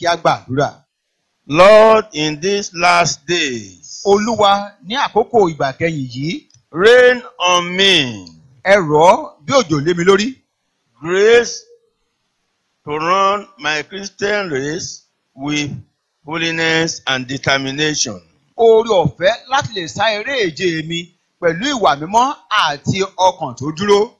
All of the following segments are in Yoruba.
kí a gbàdúrà. Lord, in these last days, olúwa ní àkókò ìgbà kẹyìn yìí rain on me ẹ rọ̀ ọ́ bí òjò lé mi lórí. grace to run my Christian race with holiness and determination. oore ọ̀fẹ́ láti lè sá eré èje mi pẹ̀lú ìwà mímọ́ àti ọkàn tó dúró.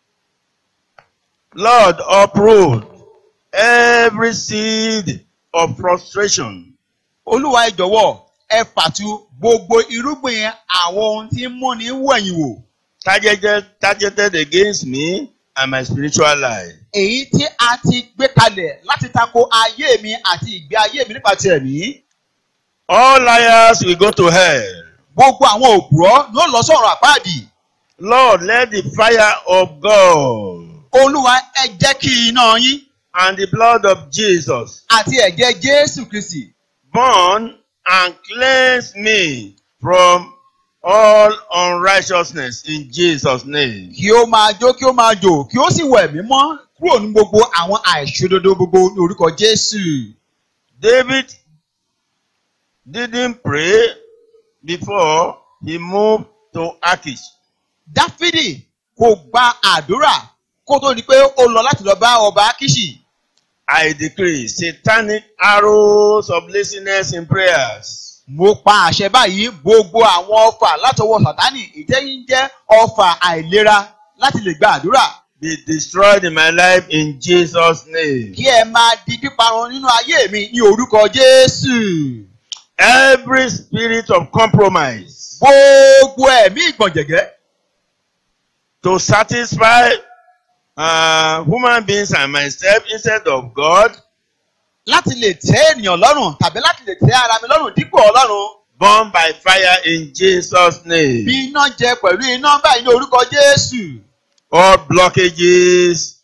Lord, uproot every seed of frustration olúwa ẹ jọ̀wọ́ ẹ fàtu gbogbo irúgbìn àwọn ohun tí ń múni wẹ̀yìn wò. targeted, targeted against me and my spiritual life. èyí tí a ti gbé kalẹ̀ láti tako ayé mi àti ìgbé ayé mi nípa ti ẹ̀mí. All liars will go to hell. gbogbo àwọn òpùrọ́ ló lọ sọ̀rọ̀ àpáàdì. Lord, let the fire of God olúwa ẹ jẹ́ kí iná yín and the blood of Jesus àti ẹ̀jẹ̀ jésù kristi burn and cleanse me from all unrighteousness in Jesus' name. kí ó máa jó kí ó máa jò kí ó sì wẹ̀ mí mọ́ kúrò ní gbogbo àwọn àìṣòdodo gbogbo ní orúkọ jésù. David didn't pray before he moved to Achish. dáfídì kò gba àdúrà kó tó di pé ó lọ láti lọ bá ọba akiṣi. I decree satanic arrows of laziness in prayers. mo pa àṣẹ báyìí gbogbo àwọn ọfà látọwọ́ sátánì ìtẹ́yìn jẹ́ ọfà àìlera láti lè gba àdúrà. Be destroyed in my life in Jesus' name. kí ẹ máa di píparun nínú ayé mi ní orúkọ jésù. Every spirit of compromise gbogbo ẹ̀mí ìgbọ̀njẹ̀gẹ́ to satisfy uh, human beings and myself instead of God, láti lè tẹ́ ènìyàn lọ́rùn tàbí láti lè tẹ́ ara mi lọ́rùn dípò ọlọ́run. burn by fire in Jesus' name. bí iná jẹ pẹ̀lú iná báyìí ní orúkọ jésù. All blockages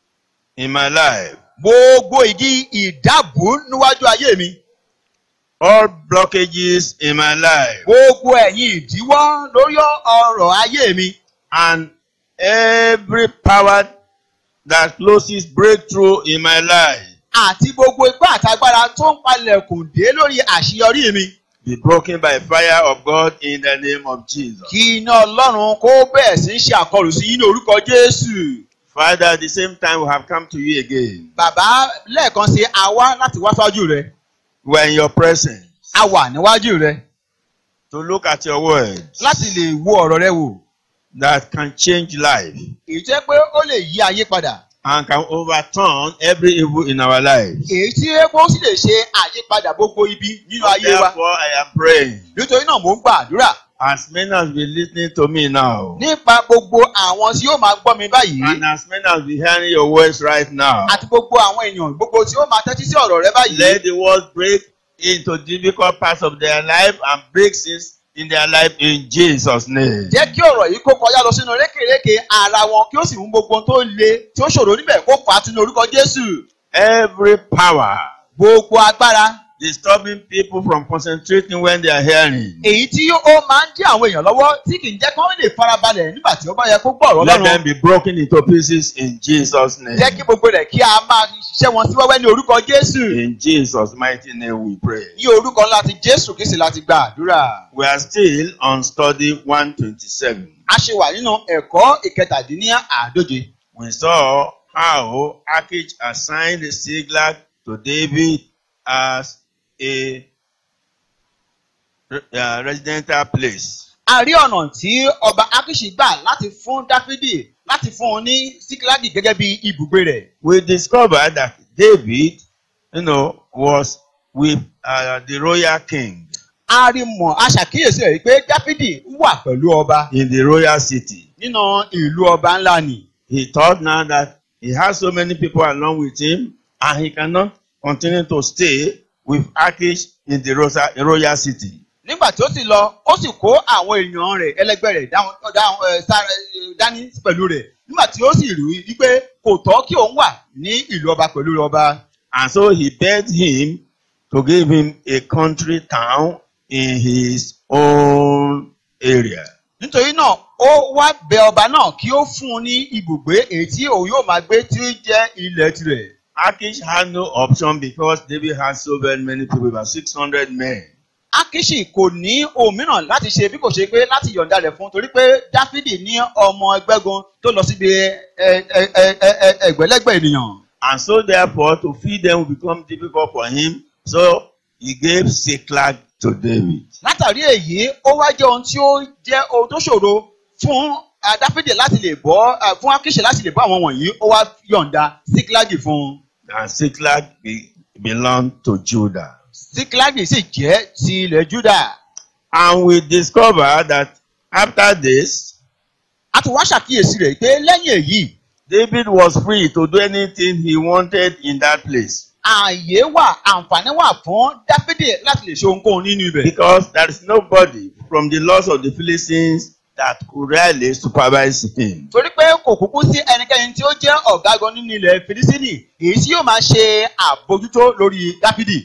in my life, gbogbo ìdí ìdábù níwájú ayé mi. all blockages in my life, gbogbo ẹ̀yin ìdíwọ́ lórí ọ̀rọ̀ ayé mi. and every power that closes breakthrough in my life àti gbogbo ipá àtagbára tó ń palẹ̀kùn dé lórí àṣeyọrí mi. be broken by fire of God in the name of Jesus. kí iná ọlọ́run kó bẹ̀rẹ̀ sí í ṣe àkọlù sí yín ní orúkọ jésù. Father, at the same time, we have come to you again. bàbá lẹ́ẹ̀kan sí a wá láti wá síwájú rẹ. We are in your presence a wà níwájú rẹ to look at your word láti lè wo ọ̀rọ̀ rẹ wò. that can change life èyí tó yẹ pé ó lè yí ayé padà. and can overturn every evil in our lives. èyí tí epo sì lè ṣe àyípadà gbogbo ibi nínú ayé wa. Therefore, I am praying. nítorí náà mò ń gbàdúrà As many as be listening to me now, nípa gbogbo àwọn tí yóò máa gbọ́ mi báyìí. and as many as be hearing your words right now, àti gbogbo àwọn èèyàn gbogbo tí ó máa tẹ́tí sí ọ̀rọ̀ rẹ báyìí. let the words break into difficult parts of their life and break sins in their life in Jesus' name. jẹ́ kí ọ̀rọ̀ yìí kó kọjá lọ sínú rékèrékè ara wọn kí ó sì mú gbogbo ohun tó le tí ó ṣòro níbẹ̀ kó fà á tún ní orúkọ Jésù. Every power gbogbo agbára disturbing people from concentrating when they are hearing, èyí tí ó máa ń dí àwọn èèyàn lọ́wọ́ tí kì í jẹ́ kí wọ́n lè farabalẹ̀ nígbà tí ó bá yẹ kó gbọ́ ọ̀rọ̀ let them Ọlọ́run. be broken into pieces in Jesus' name. jẹ́ kí gbogbo rẹ̀ kí a máa ṣiṣẹ́ wọn sí wẹ́wẹ́ ní orúkọ Jésù. In Jesus' mighty name we pray. ní orúkọ ńlá ti Jésù Kristi láti gba àdúrà. We are still on study 127. a ṣe wà nínú ẹ̀kọ́ ìkẹtàdínníàádóje. We saw how Achish assigned Siglag to David as a uh, residential place. a rí ọ̀nà tí ọba Akiṣi gbà láti fún Dáfídì láti fún un ní Síkílágì gẹ́gẹ́ bí ibùgbé rẹ̀. We discovered that David, you know, was with uh, the royal king a rí mọ̀ a ṣàkíyèsí rẹ̀ pé Dáfídì wà pẹ̀lú ọba in the royal city. nínú ìlú ọba ńlá ni. He thought now that he has so many people along with him and he cannot continue to stay with Achish in the rosa- royal city. nígbà tí ó sì lọ ó sì kó àwọn èèyàn rẹ̀ ẹlẹgbẹ́ rẹ̀ dáhùn- dáhùn, ẹ, sára- ẹ, dání pẹ̀lú rẹ̀ nígbà tí ó sì rí i pé kò tọ́ kí òun wà ní ìlú ọba pẹ̀lú ọba. And so he begged him to give him a country town in his own area. nítorí náà ó wá bẹ ọba náà kí ó fún un ní ibùgbé èyí tí òun yóò máa gbé tí ó jẹ́ ilẹ̀ tirẹ̀. Achish had no option because David had so very many people, about 600 men. Akishi kò ní ohun mìíràn láti ṣe bí kò ṣe pé láti yọ̀ǹda rẹ̀ fún torí pé Dáfídì ní ọmọ ẹgbẹ́gun tó lọ síbi ẹ- ẹ- ẹ- ẹ- ẹ- ẹgbẹ̀lẹ́gbẹ̀ ènìyàn. And so therefore, to feed them will become difficult for him. So he gave Siklag to David. Látàrí èyí, ó wá jẹ́ ohun tí ó jẹ́ ohun tó ṣòro fún ah, Dáfídì láti lè bọ́ ah, fún Akishi láti lè bọ́ àwọn wọ̀nyí, ó wá yọ̀ǹda Síkílágì fún un. And Siklag be, belonged to Judah. Síkílágì sì jẹ́ ti ilẹ̀ Júdà. And we discover that after this, A tún wá ṣàkíyèsí rẹ̀ pé lẹ́yìn èyí, David was free to do anything he wanted in that place. ààyè wà, àǹfààní wà fún Dáfídì láti lè ṣe ohunkóhun nínú ibẹ̀. Because there is nobody from the laws of the Philistines that could really supervise him. torí pé kò kúkú sí ẹnikẹ́ni tí ó jẹ́ ọ̀gágun nínú ilẹ̀ filisini èyí tí yóò máa ṣe àbójútó lórí dáfídì.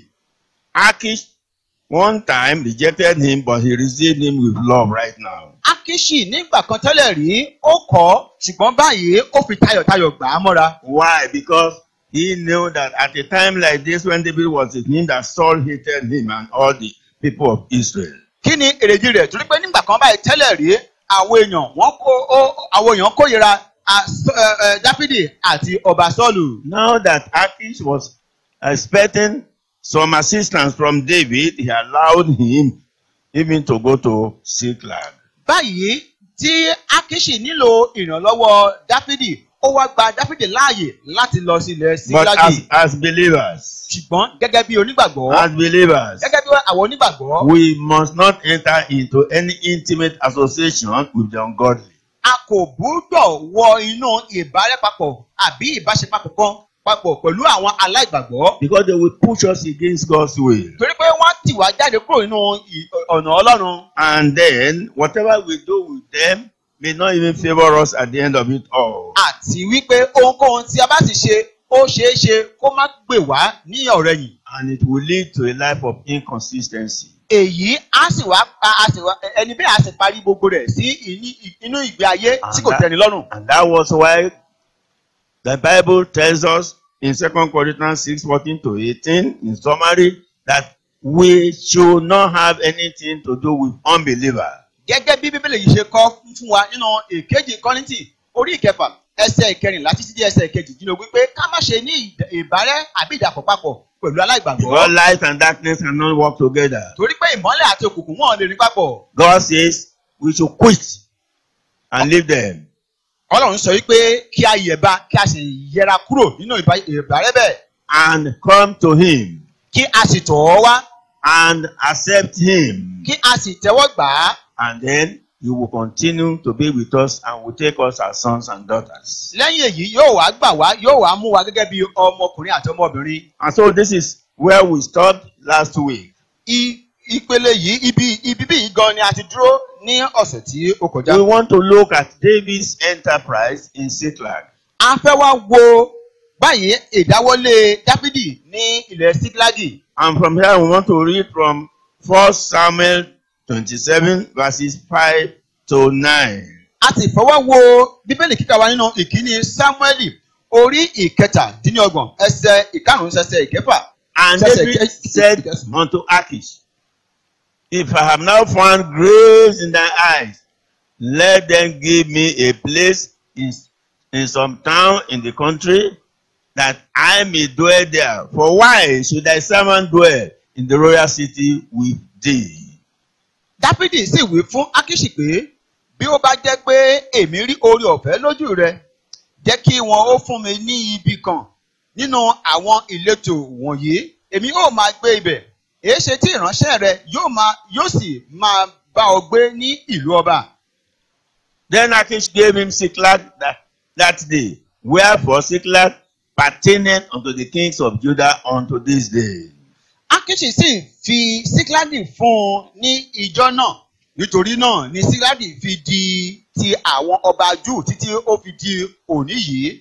Achish one time rejected him, but he received him with love right now. akishi nígbà kan tẹ́lẹ̀ rí ó kọ́ ṣùgbọ́n báyìí ó fi tayọ̀tayọ̀ gbà á mọ́ra. Why? Because he knew that at a time like this, when David was with him, that Saul hated him and all the people of Israel. kí ni èrèdí rẹ̀ torí pé nígbà kan báyìí tẹ́lẹ̀ rí àwọn èèyàn wọ́n kó ó- àwọn èèyàn kórìíra a- Sọ- ẹ- ẹ, dáfídì àti ọba sọ́ọ̀lù. Now that Achish was expecting some assistance from David, he allowed him even to go to Siklag. báyìí tí akishi nílò ìrànlọ́wọ́ dáfídì ó wá gba dáfídì láàyè láti lọ sí ilẹ̀ But as, síglágì. as believers, ṣùgbọ́n gẹ́gẹ́ bí onígbàgbọ́ as believers, gẹ́gẹ́ bí àwọn onígbàgbọ́ we must not enter into any intimate association with the ungodly. a kò gbúdọ̀ wọ inú ìbárẹ́papọ̀ àbí ìbáṣepapọ̀ kan papọ̀ pẹ̀lú àwọn aláìgbàgbọ́ Because they will push us against God's will. torí pé wọ́n tì wá jáde kúrò nínú ì- ọ̀nà ọlọ́run And then, whatever we do with them may not even favor us at the end of it all. àti wípé ohunkóhun tí a bá sì ṣe ó ṣeé ṣe kó má gbè wá ní ọ̀rẹ̀yìn And it will lead to a life of inconsistency. èyí á sì wá a sì wá ẹni bẹ́ẹ̀ á sì parí gbogbo rẹ̀ sí ìní- inú ìgbé ayé tí kò And that- tẹ́ni lọ́rùn. And that was why the Bible tells us in 2 Corinthians 6 14 to 18, in summary, that we should not have anything to do with unbelievers. gẹ́gẹ́ bí bíbélì yìí ṣe kọ́ fún wa nínú ìkejì kọ́rìntì orí ìkẹfà ẹsẹ̀ ìkẹrìnlá títí dé ẹsẹ̀ ìkejìdínlógún pé ká má ṣe ní ìd- ìbárẹ́ àbí ìdàpọ̀ papọ̀ pẹ̀lú Because aláìgbàgbọ́ light and darkness cannot work together. torí pé ìmọ́lẹ̀ àti òkùnkùn wọn lè rí papọ̀ God says we should quit and leave them. ọlọ́run sọ wípé kí a yẹ̀ba kí a sì yẹra kúrò nínú ìbá- ìbárẹ́ bẹ́ẹ̀ and come to him kí a sì tọ̀ ọ́ wá and accept him. kí a sì tẹ́wọ́ gbà á And then he will continue to be with us and will take us as sons and daughters. lẹ́yìn èyí yóò wá gbà wá yóò wá mú wa gẹ́gẹ́ bí ọmọkùnrin àti ọmọbìnrin And so this is where we stopped last week. I- ìpele yìí ibi ibi bí yìí gan ni a ti dúró ní ọ̀sẹ̀ tí ó kọjá. We want to look at David's enterprise in Siklag. a fẹ́ wá wo báyìí ìdáwọ́lé dáfídì ní ilẹ̀ síklágì. And from here we want to read from 1 Samuel 27 verses 5 to 9. a sì fọwọ́ wo bíbélì kíkà wa nínú ìkíní sámúẹ́lì orí ìkẹtàdínlọ́gbọ̀n ẹsẹ̀ ìkarùn-ún ẹsẹ̀ ìkẹfà. And Says David it- said unto Achish, If I have now found grace in thy eyes, let them give me a place in, in some town in the country, that I may dwell there. For why should thy servant dwell in the royal city with thee? dáfídì sì wí fún ákíṣì pé bí ó bá jẹ́ pé èmi rí oore ọ̀fẹ́ lójú rẹ jẹ́ kí wọn ó fún mi ní ibi kan nínú àwọn ìletò wọ̀nyí èmi yóò máa gbé ibẹ̀ èéṣe tí ìránṣẹ́ rẹ yóò máa yóò sì máa bá ọ gbé ní ìlú ọba. Then Achish gave him Siklag that, that day. Wherefore Siklag pertaineth unto the kings of Judah unto this day. ákíṣì sì fi síkírádì fún un ní ìjọ náà nítorí náà ni síkírádì fi di ti àwọn ọba júù títí ó fi di òní yìí.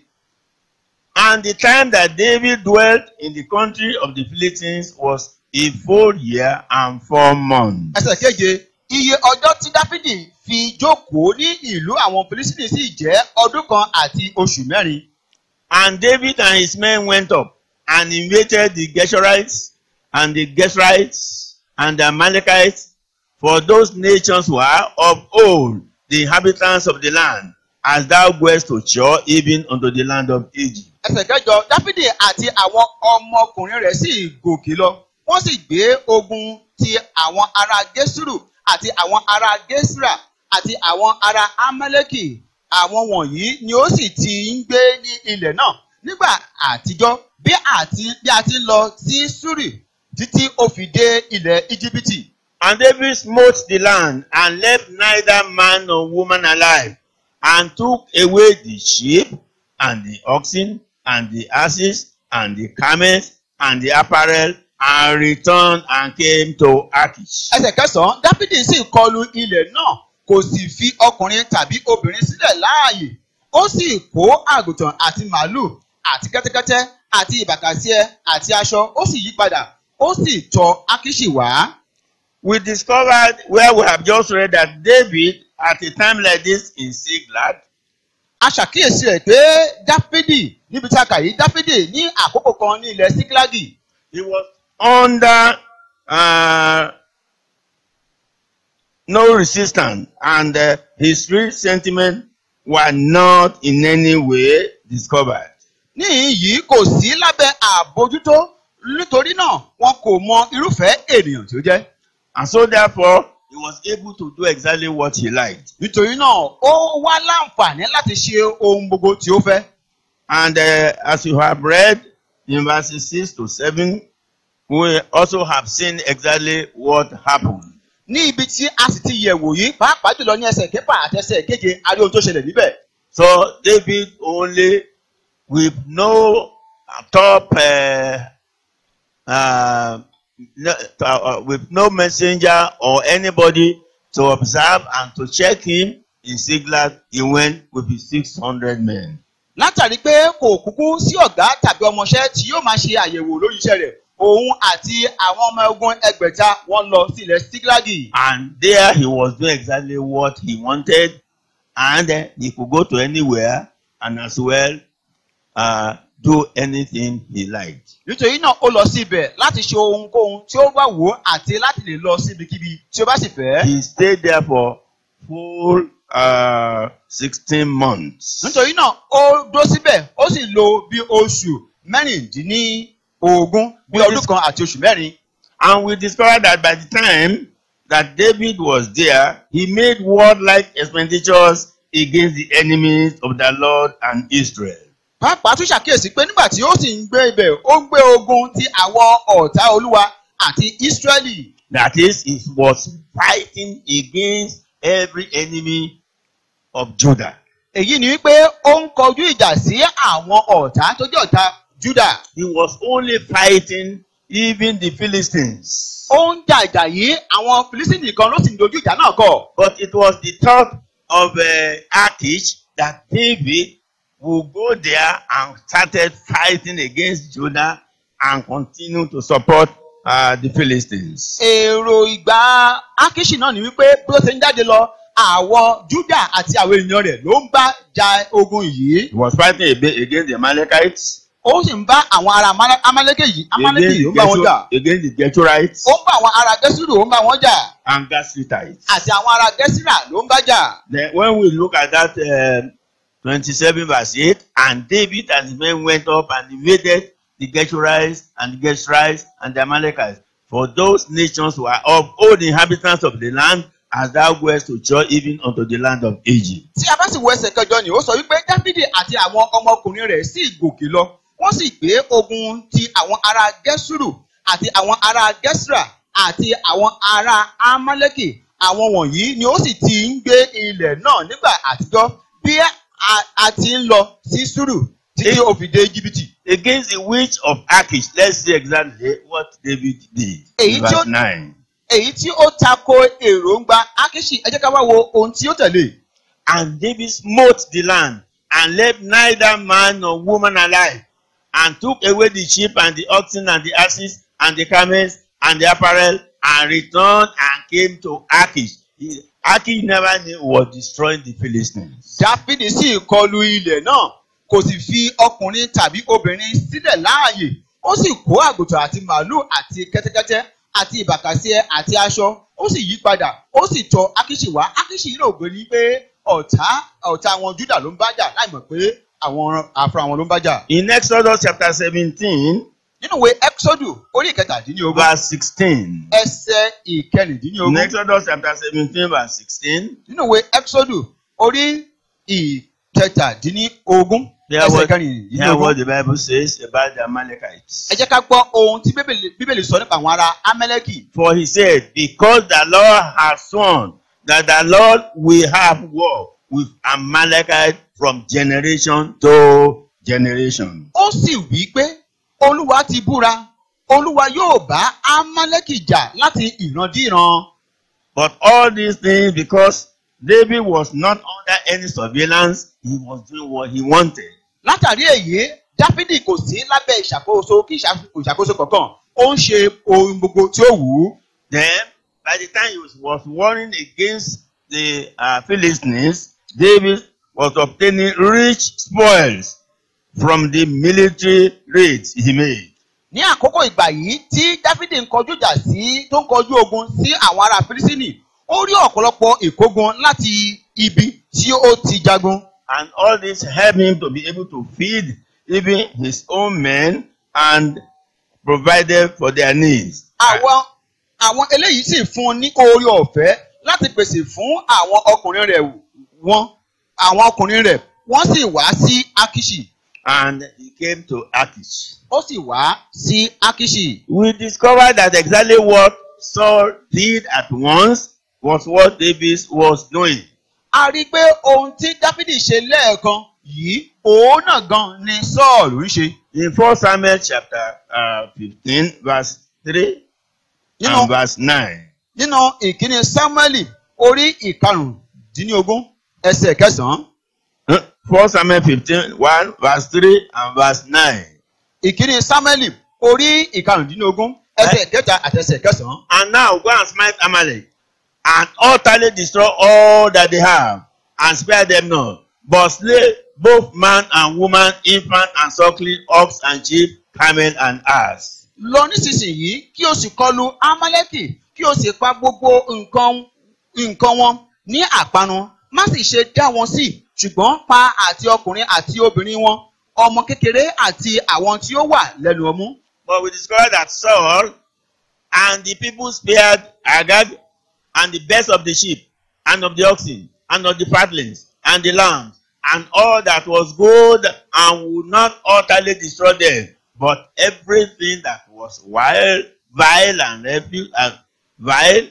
And the time that David dwelt in the country of the Philistines was a full year and four months. ẹsẹ̀ keje iye ọjọ́ tí dáfídì fi jókòó ní ìlú àwọn filisini sì jẹ́ ọdún kan àti oṣù mẹ́rin. And David and his men went up and invaded the Geshurites and the Geshurites and the Amalekites, for those nations were of old the inhabitants of the land, as thou goest to shore, even unto the land of Egypt. ẹsẹ̀ kẹjọ dáfídì àti àwọn ọmọkùnrin rẹ̀ sì gòkè lọ wọ́n sì gbé ogun ti àwọn ará gẹ́sùrù àti àwọn ará gẹ́sùrà àti àwọn ará amẹ́lẹ́kì àwọn wọ̀nyí ni ó sì ti ń gbé ní ilẹ̀ náà nígbà àtijọ́ bí àti bí a ti ń lọ sí sùrì títí ó fi dé ilẹ̀ íjíbítì. And David smote the land and left neither man nor woman alive, and took away the sheep and the oxen and the asses and the camels and the apparel, and returned and came to Achish. ẹsẹ̀ kẹsàn-án dáfídì sì kọlu ilẹ̀ náà kò sì fi ọkùnrin tàbí obìnrin sílẹ̀ láàyè ó sì kó àgùntàn àti màálù àti kẹ́tẹ́kẹ́tẹ́ àti ìbàkàsíẹ àti aṣọ ó sì yí padà ó sì tọ̀ ákíṣì wá. We discovered where we have just read that David, at a time like this in Siglag, a ṣàkíyèsí rẹ̀ pé dáfídì níbi tí a kà yìí dáfídì ní àkókò kan ní ilẹ̀ síkílágì he was under uh, no resistance, and uh, his real sentiments were not in any way discovered. níhìn yìí kò sí lábẹ́ àbójútó nítorí náà wọn kò mọ irúfẹ́ ènìyàn tí ó jẹ́. And so, therefore, he was able to do exactly what he liked. nítorí náà ó wá láǹfààní láti ṣe ohun gbogbo tí ó fẹ́. And uh, as you have read in verses 6 to 7, we also have seen exactly what happened. ní ibi tí a sì ti yẹ̀wò yìí pàápàá jùlọ ní ẹsẹ̀ kẹfà àti ẹsẹ̀ keje a rí ohun tó ṣẹlẹ̀ níbẹ̀. So David only with no top uh, uh, no, uh, with no messenger or anybody to observe and to check him in Siglag, he went with his 600 men. látàrí pé kò kúkú sí ọ̀gá tàbí ọmọọṣẹ́ tí yóò máa ṣe àyẹ̀wò lórí iṣẹ́ rẹ̀ òun àti àwọn ọmọ ogun ẹgbẹ̀ta wọ́n lọ sí ilẹ̀ sígílágì. And there he was doing exactly what he wanted, and uh, he could go to anywhere and as well uh, do anything he liked. nítorí náà ó lọ sí ibẹ̀ láti ṣe ohunkóhun tí ó bá wò ó àti láti lè lọ síbikíbi tí ó bá sì fẹ́. He stayed there for full uh, 16 months. nítorí náà ó dó síbẹ̀ ó sì lò bí oṣù mẹ́rìndínlógún bí ọdún kan àti oṣù mẹ́rin. And we discovered that by the time that David was there, he made warlike expenditures against the enemies of the Lord and Israel. pàápàá tún ṣàkíyèsí pé nígbà tí ó sì ń gbé ibẹ̀ ó gbé ogun ti àwọn ọ̀tá olúwa àti ísírẹ́lì. That is, he was fighting against every enemy of Judah. èyí ni wípé ó ń kọjú ìjà sí àwọn ọ̀tá tó jẹ́ ọ̀tá júdà. He was only fighting even the Philistines. ó ń jà ìjà yìí àwọn filisini kan ló sì ń dojú ìjà náà kọ. But it was the thought of uh, Achish that David would go there and started fighting against Judah and continue to support uh, the Philistines. èrò ìgbà ákíṣì náà ni wípé bí ó ṣe ń jáde lọ àwọn júdà àti àwọn èèyàn rẹ̀ ló ń bá ja ogun yìí. He was fighting a bit against the Amalekites, ó sì ń bá àwọn ará Amale- amálékè yìí amálékè against yìí ó the, ń bá wọn jà. Geshur- against the Geshurites ó ń bá àwọn ará gẹ́sùrù ó ń bá wọn jà and Gashurites. àti àwọn ará gẹ́sìrà ló ń bá jà. Then when we look at that um, 27 verse 8, and David and his men went up and invaded the Geshurites and the Geshurites and the Amalekites. For those nations were of all the inhabitants of the land, as thou goest to joy even unto the land of Egypt. tí a bá sì wo ẹsẹ̀ kẹjọ ni ó sọ wípé dáfídì àti àwọn ọmọkùnrin rẹ̀ sì gòkè lọ wọ́n sì gbé ogun ti àwọn ará gẹ́sùrù àti àwọn ará gẹ́sìrà àti àwọn ará amálẹ́kì àwọn wọ̀nyí ni ó sì ti ń gbé ilẹ̀ náà nígbà àtijọ́ bí a- a ti ń lọ sí sùrù títí ó fi dé jìbìtì. Against the witch of Achish, let's see exactly what David did. Èyí In tí ó- verse 9. èyí tí ó tako èròǹgbà ákíṣì ẹ jẹ́ ká wá wo ohun tí ó tẹ̀lé. And David smote the land and left neither man nor woman alive, and took away the sheep and the oxen and the asses and the camels and the apparel, and returned and came to Achish. He- Achish never knew he was destroying the Philistines. dáfídì sì kọlu ilẹ̀ náà kò sì fi ọkùnrin tàbí obìnrin sílẹ̀ láàyè ó sì kó àgùntàn àti màálù àti kẹ́tẹ́kẹ́tẹ́ àti ìbàkàsíẹ àti aṣọ ó sì yí padà ó sì tọ̀ ákíṣì wá ákíṣì yìí rògbé ní pé ọ̀tá ọ̀tá àwọn júdà ló ń bá jà láì mọ̀ pé àwọn àfúrà wọn ló ń bá jà. In Exodus chapter 17, nínú ìwé exodus orí ìkẹtàdínlógún verse 16. ẹsẹ̀ In ìkẹrìndínlógún Exodus chapter 17, verse 16. nínú ìwé exodus orí ìkẹtàdínlógún Hear ẹsẹ̀ what, hear ìkẹrìndínlógún. what the Bible says about the Amalekites. ẹ jẹ́ ká gbọ́ ohun tí bíbélì bíbélì sọ nípa àwọn ará amẹ́lẹ́kì. For he said, Because the Lord has sworn that the Lord will have war with Amalekite from generation to generation. ó sì wí pé olúwa ti búra olúwa yóò bá amálẹ́kì jà láti ìrandíran. But all these things, because David was not under any surveillance, he was doing what he wanted. látàrí èyí dáfídì kò sí lábẹ́ ìṣàkóso kí ìṣà- ìṣàkóso kankan ó ń ṣe ohun gbogbo tí ó wù ú. Then, by the time he was, was warring against the uh, Philistines, David was obtaining rich spoils from the military raids he made. ní àkókò ìgbà yìí tí dáfídì ń kọjú ìjà sí tó ń kọjú ogun sí àwọn ará fírísínì ó rí ọ̀pọ̀lọpọ̀ ìkógun láti ibi tí ó ti jagun. And all this helped him to be able to feed even his own men and provided for their needs. àwọn àwọn eléyìí sì fún un ní oore ọ̀fẹ́ láti pèsè fún àwọn ọkùnrin rẹ̀ wọn àwọn ọkùnrin rẹ̀ wọ́n sì wá sí akishi And he came to Achish. ó sì wá sí akishi. We discovered that exactly what Saul did at once was what David was doing. a rí i pé ohun tí dáfídì ṣe lẹ́ẹ̀kan yìí òun náà gan ni sọ́ọ̀lù ń ṣe. In 1 Samuel chapter uh, 15, verse 3 nínú and verse 9. nínú ìkíni sámúẹ́lì orí ìkarùndínlógún ẹsẹ̀ kẹsàn-án Uh, 1 Samuel 15, 1, verse 3 and verse 9. ìkíni sámúẹ́lì orí ìkarùndínlógún ẹsẹ̀ kẹta àti ẹsẹ̀ kẹsàn-án. And now go and smite Amalek, and utterly destroy all that they have, and spare them not, but slay both man and woman, infant and suckling, ox and sheep, camel and ass. lọ nísinsìnyí kí o sì kọlu amálẹ́kì kí o sì pa gbogbo nǹkan nǹkan wọn ní àpanu má sì ṣe dá wọn sí ṣùgbọ́n pa àti ọkùnrin àti obìnrin wọn ọmọ kékeré àti àwọn tí ó wà lẹ́nu ọmú. But we discovered that Saul and the people spared Agag and the best of the sheep and of the oxen and of the fatlings and the lambs and all that was good and would not utterly destroy them, but everything that was wild, vile and refuse and vile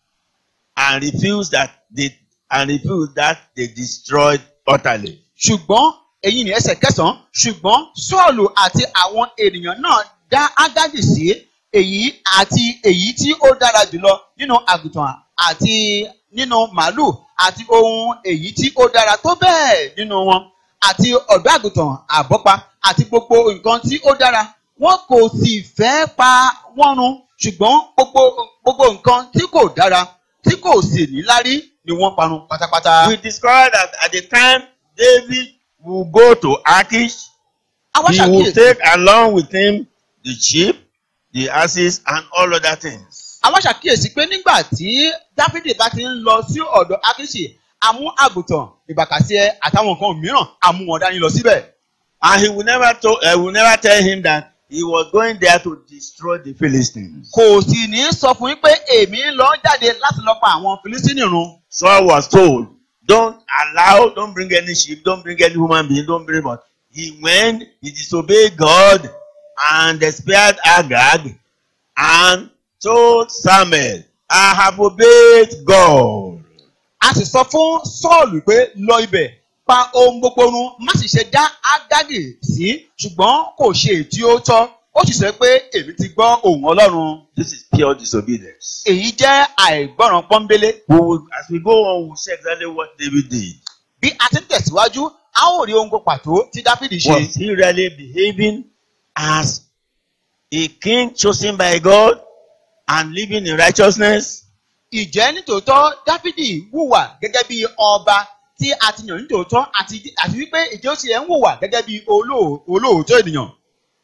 and refused that they and refused that they destroyed utterly. ṣùgbọ́n èyí ni ẹsẹ̀ kẹsàn-án ṣùgbọ́n sọ́ọ̀lù àti àwọn ènìyàn náà dá ágádì sí èyí àti èyí tí ó dára jùlọ nínú àgùntàn àti nínú màálù àti ohun èyí tí ó dára tó bẹ́ẹ̀ nínú wọn àti ọ̀dọ́ àgùntàn àbọ́pa àti gbogbo nǹkan tí ó dára wọn kò sì fẹ́ pa wọ́n run ṣùgbọ́n gbogbo gbogbo nǹkan tí kò dára tí kò sì níláárí ni wọ́n parun pátápátá. We discovered that at the time David will go to Achish, Àwa he will ṣàkíyèsí take along with him the sheep, the asses, and all other things. àwọn ṣàkíyèsí pé nígbà tí dáfídì bá ti ń lọ sí ọ̀dọ̀ akíṣì àmú àgùntàn ìbàkàsíẹ àtàwọn nǹkan mìíràn àmú wọn dání lọ síbẹ̀. And he will never to, uh, will never tell him that he was going there to destroy the Philistines. kò sì ní sọ fún yín pé èmi ń lọ jáde láti lọ pa àwọn filistíìnì run. Saul was told, don't allow, don't bring any sheep, don't bring any human being, don't bring but he went, he disobeyed God and spared Agag and told Samuel, I have obeyed God. a sì sọ fún sọ́ọ̀lù pé lọ ibẹ̀ pa ohun gbogbo run má sì ṣe dá ágádì sí ṣùgbọ́n kò ṣe èyí tí ó tọ́ ó sì sọ pé èmi ti gbọ́ ohùn ọlọ́run. This is pure disobedience. èyí jẹ́ àìgbọràn pọ́nbélé. We will, as we go on, we'll see exactly what David did. bí a ti ń tẹ̀síwájú a ó rí ohun gbogbo pàtó tí dáfídì ṣe. Was he really behaving as a king chosen by God and living in righteousness? ìjẹ́ nítòótọ́ dáfídì wùwà gẹ́gẹ́ bí ọba tí a ti yàn nítòótọ́ àti àti wípé ìjẹ́ ó tilẹ̀ ń wùwà gẹ́gẹ́ bí olóò- olóòótọ́ ènìyàn.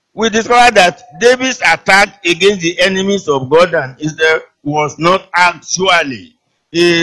we discover that David's attack against the enemies of God and Israel was not actually a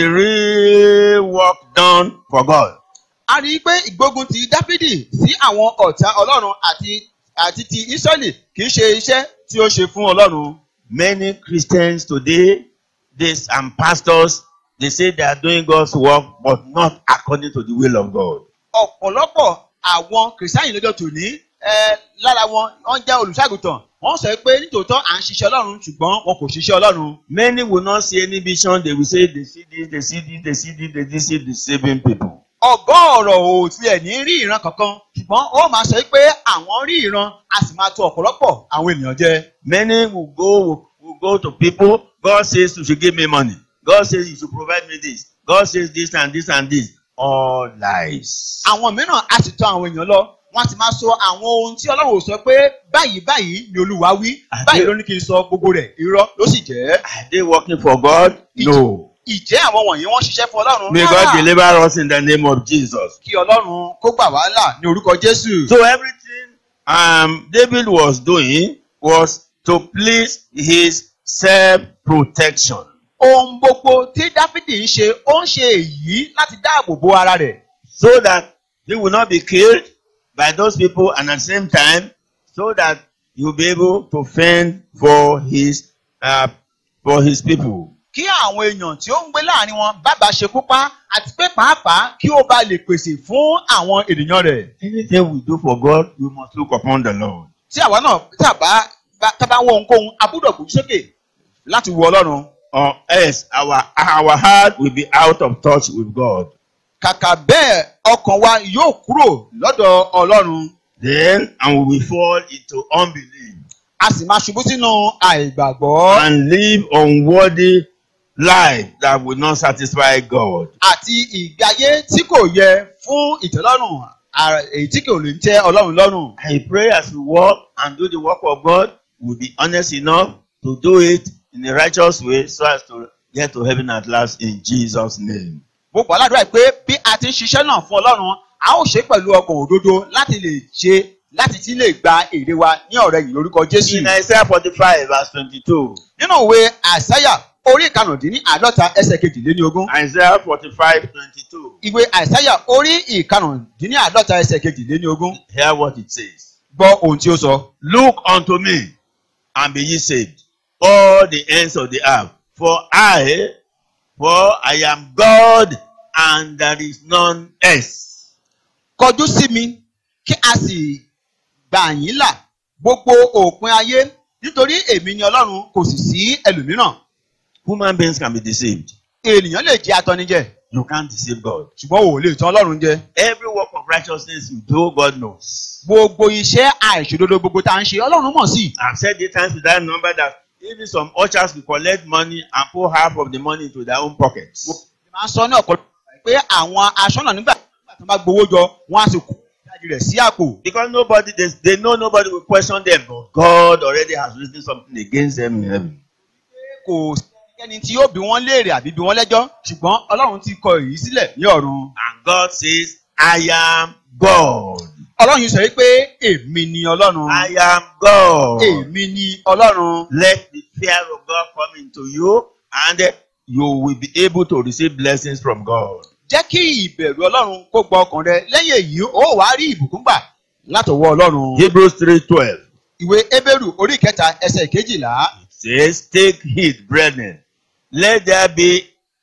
real work done for God. a rí i pé ìgbógun ti dáfídì sí àwọn ọ̀tá ọlọ́run àti àti ti ísírẹ́lì kì í ṣe iṣẹ́ tí ó ṣe fún ọlọ́run. Many Christians today, this and pastors, they say they are doing God's work, but not according to the will of God. ọ̀pọ̀lọpọ̀ àwọn kìrìsìtáyìn lọ́jọ́ tòní ẹ lára wọn wọ́n jẹ́ olùṣàgùtàn wọ́n sọ pé nítòótọ́ à ń ṣiṣẹ́ ọlọ́run ṣùgbọ́n wọn kò ṣiṣẹ́ ọlọ́run. Many will not see any vision. They will say they see this, they see this, they see this, they see this, deceiving people. ọgọ́ọ̀rọ̀ ò tilẹ̀ ní rí ìran kankan ṣùgbọ́n ó máa sọ pé àwọn rí ìran a sì máa tọ ọ̀pọ̀lọpọ̀ àwọn ènìyàn jẹ. Many will go will, will go to people. God says you should give me money. God says you should provide me this. God says this and this and this. All lies. àwọn mìíràn a sì tọ àwọn èèyàn lọ wọ́n ti máa sọ àwọn ohun tí ọlọ́run ò sọ pé báyìí báyìí ni olúwa wí Àdé- báyìí ló ní kí n sọ gbogbo rẹ̀ irọ́ ló sì jẹ́. Are they working for God? No. ìjẹ́ àwọn wọ̀nyí wọ́n ṣiṣẹ́ fún ọlọ́run May God deliver us in the name of Jesus. kí ọlọ́run kó gbà wá là ní orúkọ jésù. So everything um, David was doing was to please his self-protection. ohun gbogbo tí dáfídì ń ṣe ó ń ṣe èyí láti dáàbò bo ara rẹ̀ so that he will not be killed by those people and at the same time so that he will be able to fend for his uh, for his people. kí àwọn èèyàn tí ó ń gbé láàrin wọn bàbá ṣekú pa àti pé pàápàá kí ó bá lè pèsè fún àwọn ènìyàn rẹ̀. Anything we do for God, we must look upon the Lord. tí àwa náà tàbá tábà wọ ohunkóhun a gbúdọ̀ gbójú sókè láti wo ọlọ́run. Or else our our heart will be out of touch with God. kàkà bẹ́ẹ̀ ọkàn wa yóò kúrò lọ́dọ̀ ọlọ́run Then and we will fall into unbelief a sì máa ṣubú sínú àìgbàgbọ́ and live unworthy life that will not satisfy God. àti ìgbé ayé tí kò yẹ fún ìtẹ́lọ́rùn à- èyí tí kò lè tẹ́ ọlọ́run lọ́rùn. I pray as we walk and do the work of God, we'll be honest enough to do it in a righteous way so as to get to heaven at last in Jesus' name. mo gbà ládùúrà pé bí a ti ń ṣiṣẹ́ náà fún ọlọ́run a ó ṣe pẹ̀lú ọkàn òdodo láti lè ṣe láti ti lè gba èrè wa ní ọ̀rẹ́ yìí lórúkọ jésù. In Isaiah 45 verse 22. nínú ìwé àìsáyà orí ìkarùndínní àádọ́ta ẹsẹ̀ kejìléní ogún Isaiah 45 22. ìwé àìsáyà orí ìkarùndínní àádọ́ta ẹsẹ̀ kejìléní ogún Hear what it says. gbọ́ ohun tí ó sọ. Look unto me and be ye saved, all the ends of the earth. For I, for I am God and there is none else. kọjú sí mi kí a sì gbà yín là gbogbo òpin ayé nítorí èmi ni ọlọ́run kò sì sí ẹlòmíràn Human beings can be deceived. ènìyàn lè jẹ́ atọ́nijẹ́ You can't deceive God. ṣùgbọ́n ò lè tán ọlọ́run jẹ. Every work of righteousness you do, God knows. gbogbo iṣẹ́ àìṣòdodo gbogbo tá à ń ṣe ọlọ́run mọ̀ sí. I've said eight times with that number that even some ushers will collect money and put half of the money into their own pockets. máa ń sọ ní ọ̀pọ̀lọpọ̀ pé àwọn aṣọ́nà nígbà tí wọ́n bá gbowó jọ wọ́n á sì kó ìdajì rẹ̀ sí àpò. Because nobody, they, they know nobody will question them, but God already has written something against them in heaven. kò sẹ́ni tí yóò bí wọ́n léèrè àbí bí wọ́n lẹ́jọ́ ṣùgbọ́n ọlọ́run ti kọ èyí sílẹ̀ ní ọ̀run. And God says, I am God. ọlọ́run yìí sọ wípé èmi ni ọlọ́run. I am God. èmi ni ọlọ́run. Let the fear of God come into you and you will be able to receive blessings from God. jẹ́ kí ìbẹ̀rù ọlọ́run kó gba ọkàn rẹ lẹ́yìn èyí ó wàá rí ìbùkún gbà látọwọ́ ọlọ́run. Hebrews 3:12 ìwé Hébérù orí kẹta ẹsẹ̀ kejìlá says, Take heed, brethren, let there be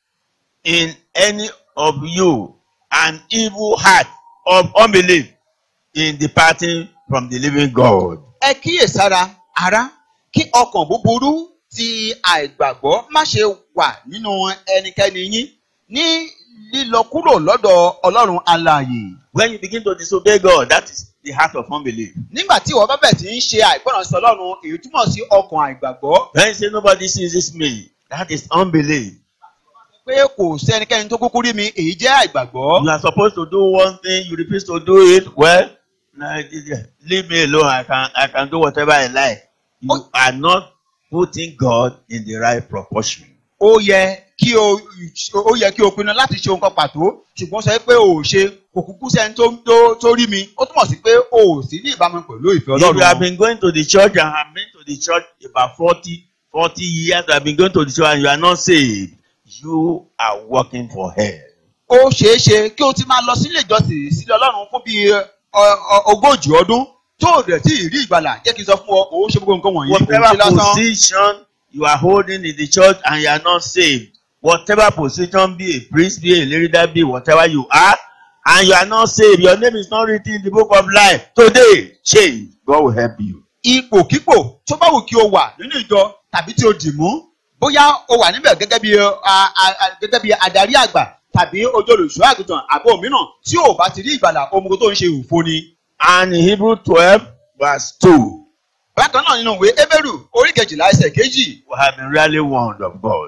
in any of you an evil heart of unbelief in departing from the living God. ẹ kíyèsára ará kí ọkàn búburú ti àìgbàgbọ́ má ṣe wà nínú ẹnikẹ́ni yín ní lílọ kúrò lọ́dọ̀ ọlọ́run alààyè. When you begin to disobey God, that is the heart of unbelief. nígbà tí ìwọ bá bẹ̀ tí ń ṣe àìgbọràn sí ọlọ́run èyí túmọ̀ sí ọkàn àìgbàgbọ́ When you say nobody sees me, that is unbelief. pé kò sí ẹnikẹ́ni tó kúkú rí mi èyí jẹ́ àìgbàgbọ́. You are supposed to do one thing, you refuse to do it. Well, nah, leave me alone. I can I can do whatever I like. You are not putting God in the right proportion. ó yẹ kí o ó yẹ kí o pinnu láti ṣe ohun kan pàtó ṣùgbọ́n sọ pé o ò ṣe kò kúkú sẹ́ni tó tó tó rí mi ó túmọ̀ sí pé o ò sí ní ìbámu pẹ̀lú ìfẹ́ If you have ọlọ́run. been going to the church and have been to the church about 40, 40 years, you have been going to the church and you are not saved, you are working for hell. ó ṣeé ṣe kí o ti máa lọ sílé ìjọsìn sílé ọlọ́run fún bíi ọ- ọ- ogójì ọdún tó o rẹ̀ tí ì rí ìgbàlà jẹ́ kí n sọ fún ọ òun ṣe gbogbo nǹkan wọ̀nyí òun ṣe Whatever lásán. position you are holding in the church and you are not saved, whatever position, be a priest, be a leader, be whatever you are, and you are not saved, your name is not written in the book of life. Today, change. God will help you. ipòkípò tó bá wù kí o wà nínú ìjọ tàbí tí o dì mú bóyá o wà níbẹ̀ gẹ́gẹ́ bí a- a- a- gẹ́gẹ́ bí adarí àgbà tàbí ojú olùṣọ́ àgùntàn àbí òmíràn tí o bá ti rí ìgbàlà ohun tó ń ṣe òfo ni. And in Hebrew 12, verse 2, bákan náà nínú ìwé Hébérù orí kejìlá ẹsẹ̀ kejì we have been really warned of God.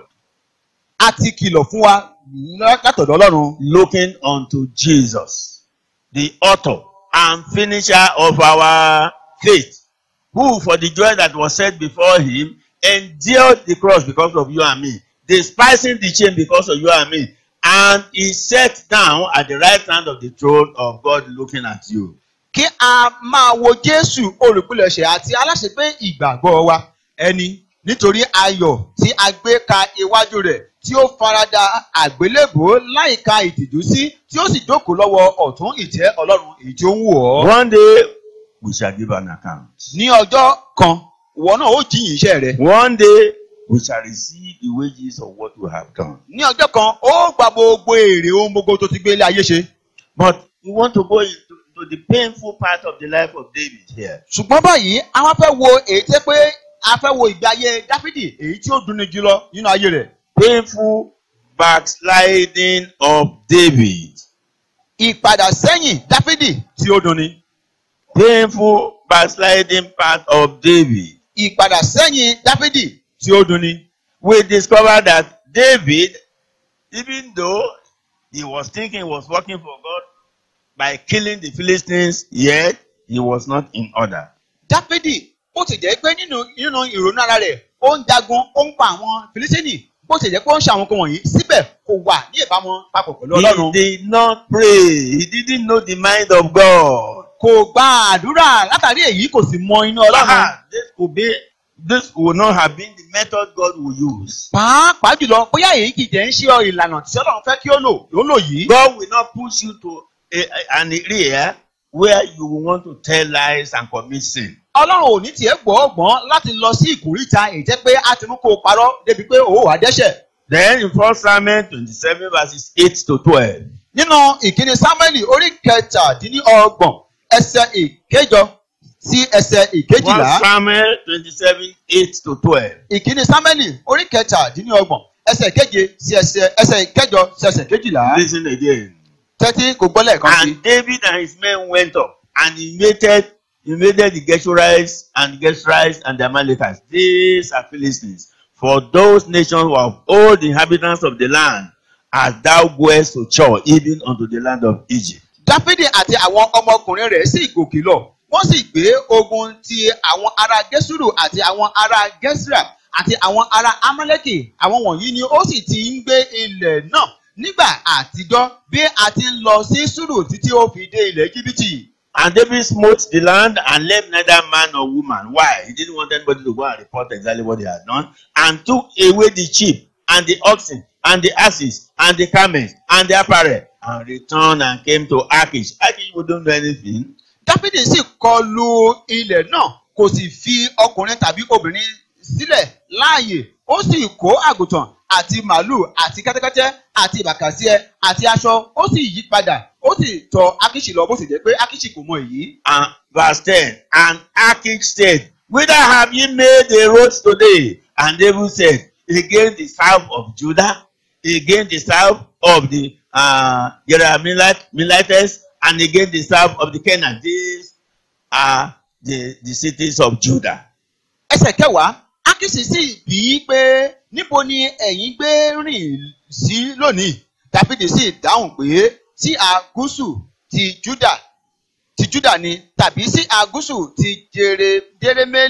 a ti kìlọ̀ fún wa lá- látọ̀dọ̀ Ọlọ́run looking unto Jesus, the author and finisher of our faith, who for the joy that was set before him endured the cross because of you and me, despising the shame because of you and me, and he sat down at the right hand of the throne of God looking at you. kí a máa wo Jésù olùpilẹ̀ṣẹ̀ àti aláṣepé ìgbàgbọ́ wa ẹni nítorí ayọ̀ tí a gbé ka iwájú rẹ̀ tí ó farada àgbélébùú láìka ìtìjú sí tí ó sì jókòó lọ́wọ́ ọ̀tún ìtẹ́ Ọlọ́run èyí tí ó ń wò ọ́. One day we shall give an account. ní ọjọ́ kan ìwọ náà ó jíyìn iṣẹ́ rẹ. One day we shall receive the wages of what we have done. ní ọjọ́ kan ó gba gbogbo èrè ohun gbogbo tó ti gbé ilé ayé ṣe. But we want to go into, into the painful part of the life of David here. ṣùgbọ́n báyìí a wá fẹ́ wo èyí tẹ́ pé a fẹ́ wo ìgbé ayé Dáfídì èyí tí ó dunni jùlọ nínú ayé rẹ̀. painful backsliding of David. ìpadà sẹ́yìn Dáfídì tí ó dunni. Painful backsliding part of David. ìpadà sẹ́yìn Dáfídì tí ó dunni. We discover that David, even though he was thinking he was working for God by killing the Philistines, yet he was not in order. Dáfídì ó ti jẹ́ pé nínú nínú ìrònú ara rẹ̀ ó ń jagun ó ń pa àwọn Fìlísítínì bó ti jẹ́ pé ó ń ṣe àwọn nǹkan wọ̀nyí síbẹ̀ kò wà ní ìbámu papọ̀ pẹ̀lú He Ọlọ́run. did not pray. He didn't know the mind of God. kò gba àdúrà látàrí èyí kò sì mọ inú Ọlọ́run. Ah, this could be, this would not have been the method God would use. pàápàá jùlọ bóyá èyí kì í jẹ́ ń ṣe ọ ìlànà tí Ọlọ́run fẹ́ kí ó lò ló lò yìí. God will not push you to a, a- an area where you will want to tell lies and commit sin. Ọlọ́run ò ní tiẹ̀ gbọ́ ọgbọ́n láti lọ sí ìkórìtà èyí jẹ́ pé a ti mú kó o parọ́ débi pé o wà dẹ́ṣẹ̀. Then in 1 Samuel 27 verses 8 to 12. nínú ìkíni Sámúẹ́lì orí kẹtàdínlọ́gbọ̀n ẹsẹ̀ ìkẹjọ sí ẹsẹ̀ 1 ìkejìlá. Samuel 27 8 to 12. ìkíni Sámúẹ́lì orí kẹtàdínlọ́gbọ̀n ẹsẹ̀ keje sí ẹsẹ̀ ẹsẹ̀ ìkẹjọ sí ẹsẹ̀ kejìlá. Listen again. tẹ́tí kò gbọ́ lẹ́ẹ̀kan sí. And David and his men went up and invaded, invaded the Geshurites and the Geshurites and the Amalekites. These are Philistines. For those nations were of all the inhabitants of the land, as thou goest to Chor, even unto the land of Egypt. Dáfídì àti àwọn ọmọkùnrin rẹ̀ sì gòkè lọ wọ́n sì gbé ogun ti àwọn ará Gẹ́sùrù àti àwọn ará Gẹ́sìrà àti àwọn ará Amálẹ́kì àwọn wọ̀nyí ni ó sì ti ń gbé ilẹ̀ náà nígbà àtijọ́ bí a ti ń lọ sí Sùrù títí ó fi dé ilẹ̀ Íjíbítì. And David smote the land and left neither man nor woman. Why? He didn't want anybody to go and report exactly what they had done. And took away the sheep and the oxen and the asses and the camels and the apparel and returned and came to Achish. Achish wouldn't do anything. Dáfídì sì kọlu ilẹ̀ náà kò sì fi ọkùnrin tàbí obìnrin sílẹ̀ láàyè ó sì kó àgùntàn àti màálù àti kẹ́tẹ́kẹ́tẹ́ àti ìbàkàsíẹ àti aṣọ ó sì yí padà ó sì tọ̀ Ákíṣì lọ bó sì jẹ́ pé Ákíṣì kò mọ èyí. And verse 10. And Achish said, Whither have ye made the roads today? And David said, Against the south of Judah, against the south of the uh, Jerahmeelites, and against the south of the Canaan. These are the, the cities of Judah. ẹsẹ̀ kẹwàá Ákíṣì sì bí i pé níbo ni ẹ̀yin gbé rìn sí lónìí Dáfídì sì dáhùn pé sí àgúsù ti Júdà ti Júdà ni tàbí sí àgúsù ti Jere- Jerémélì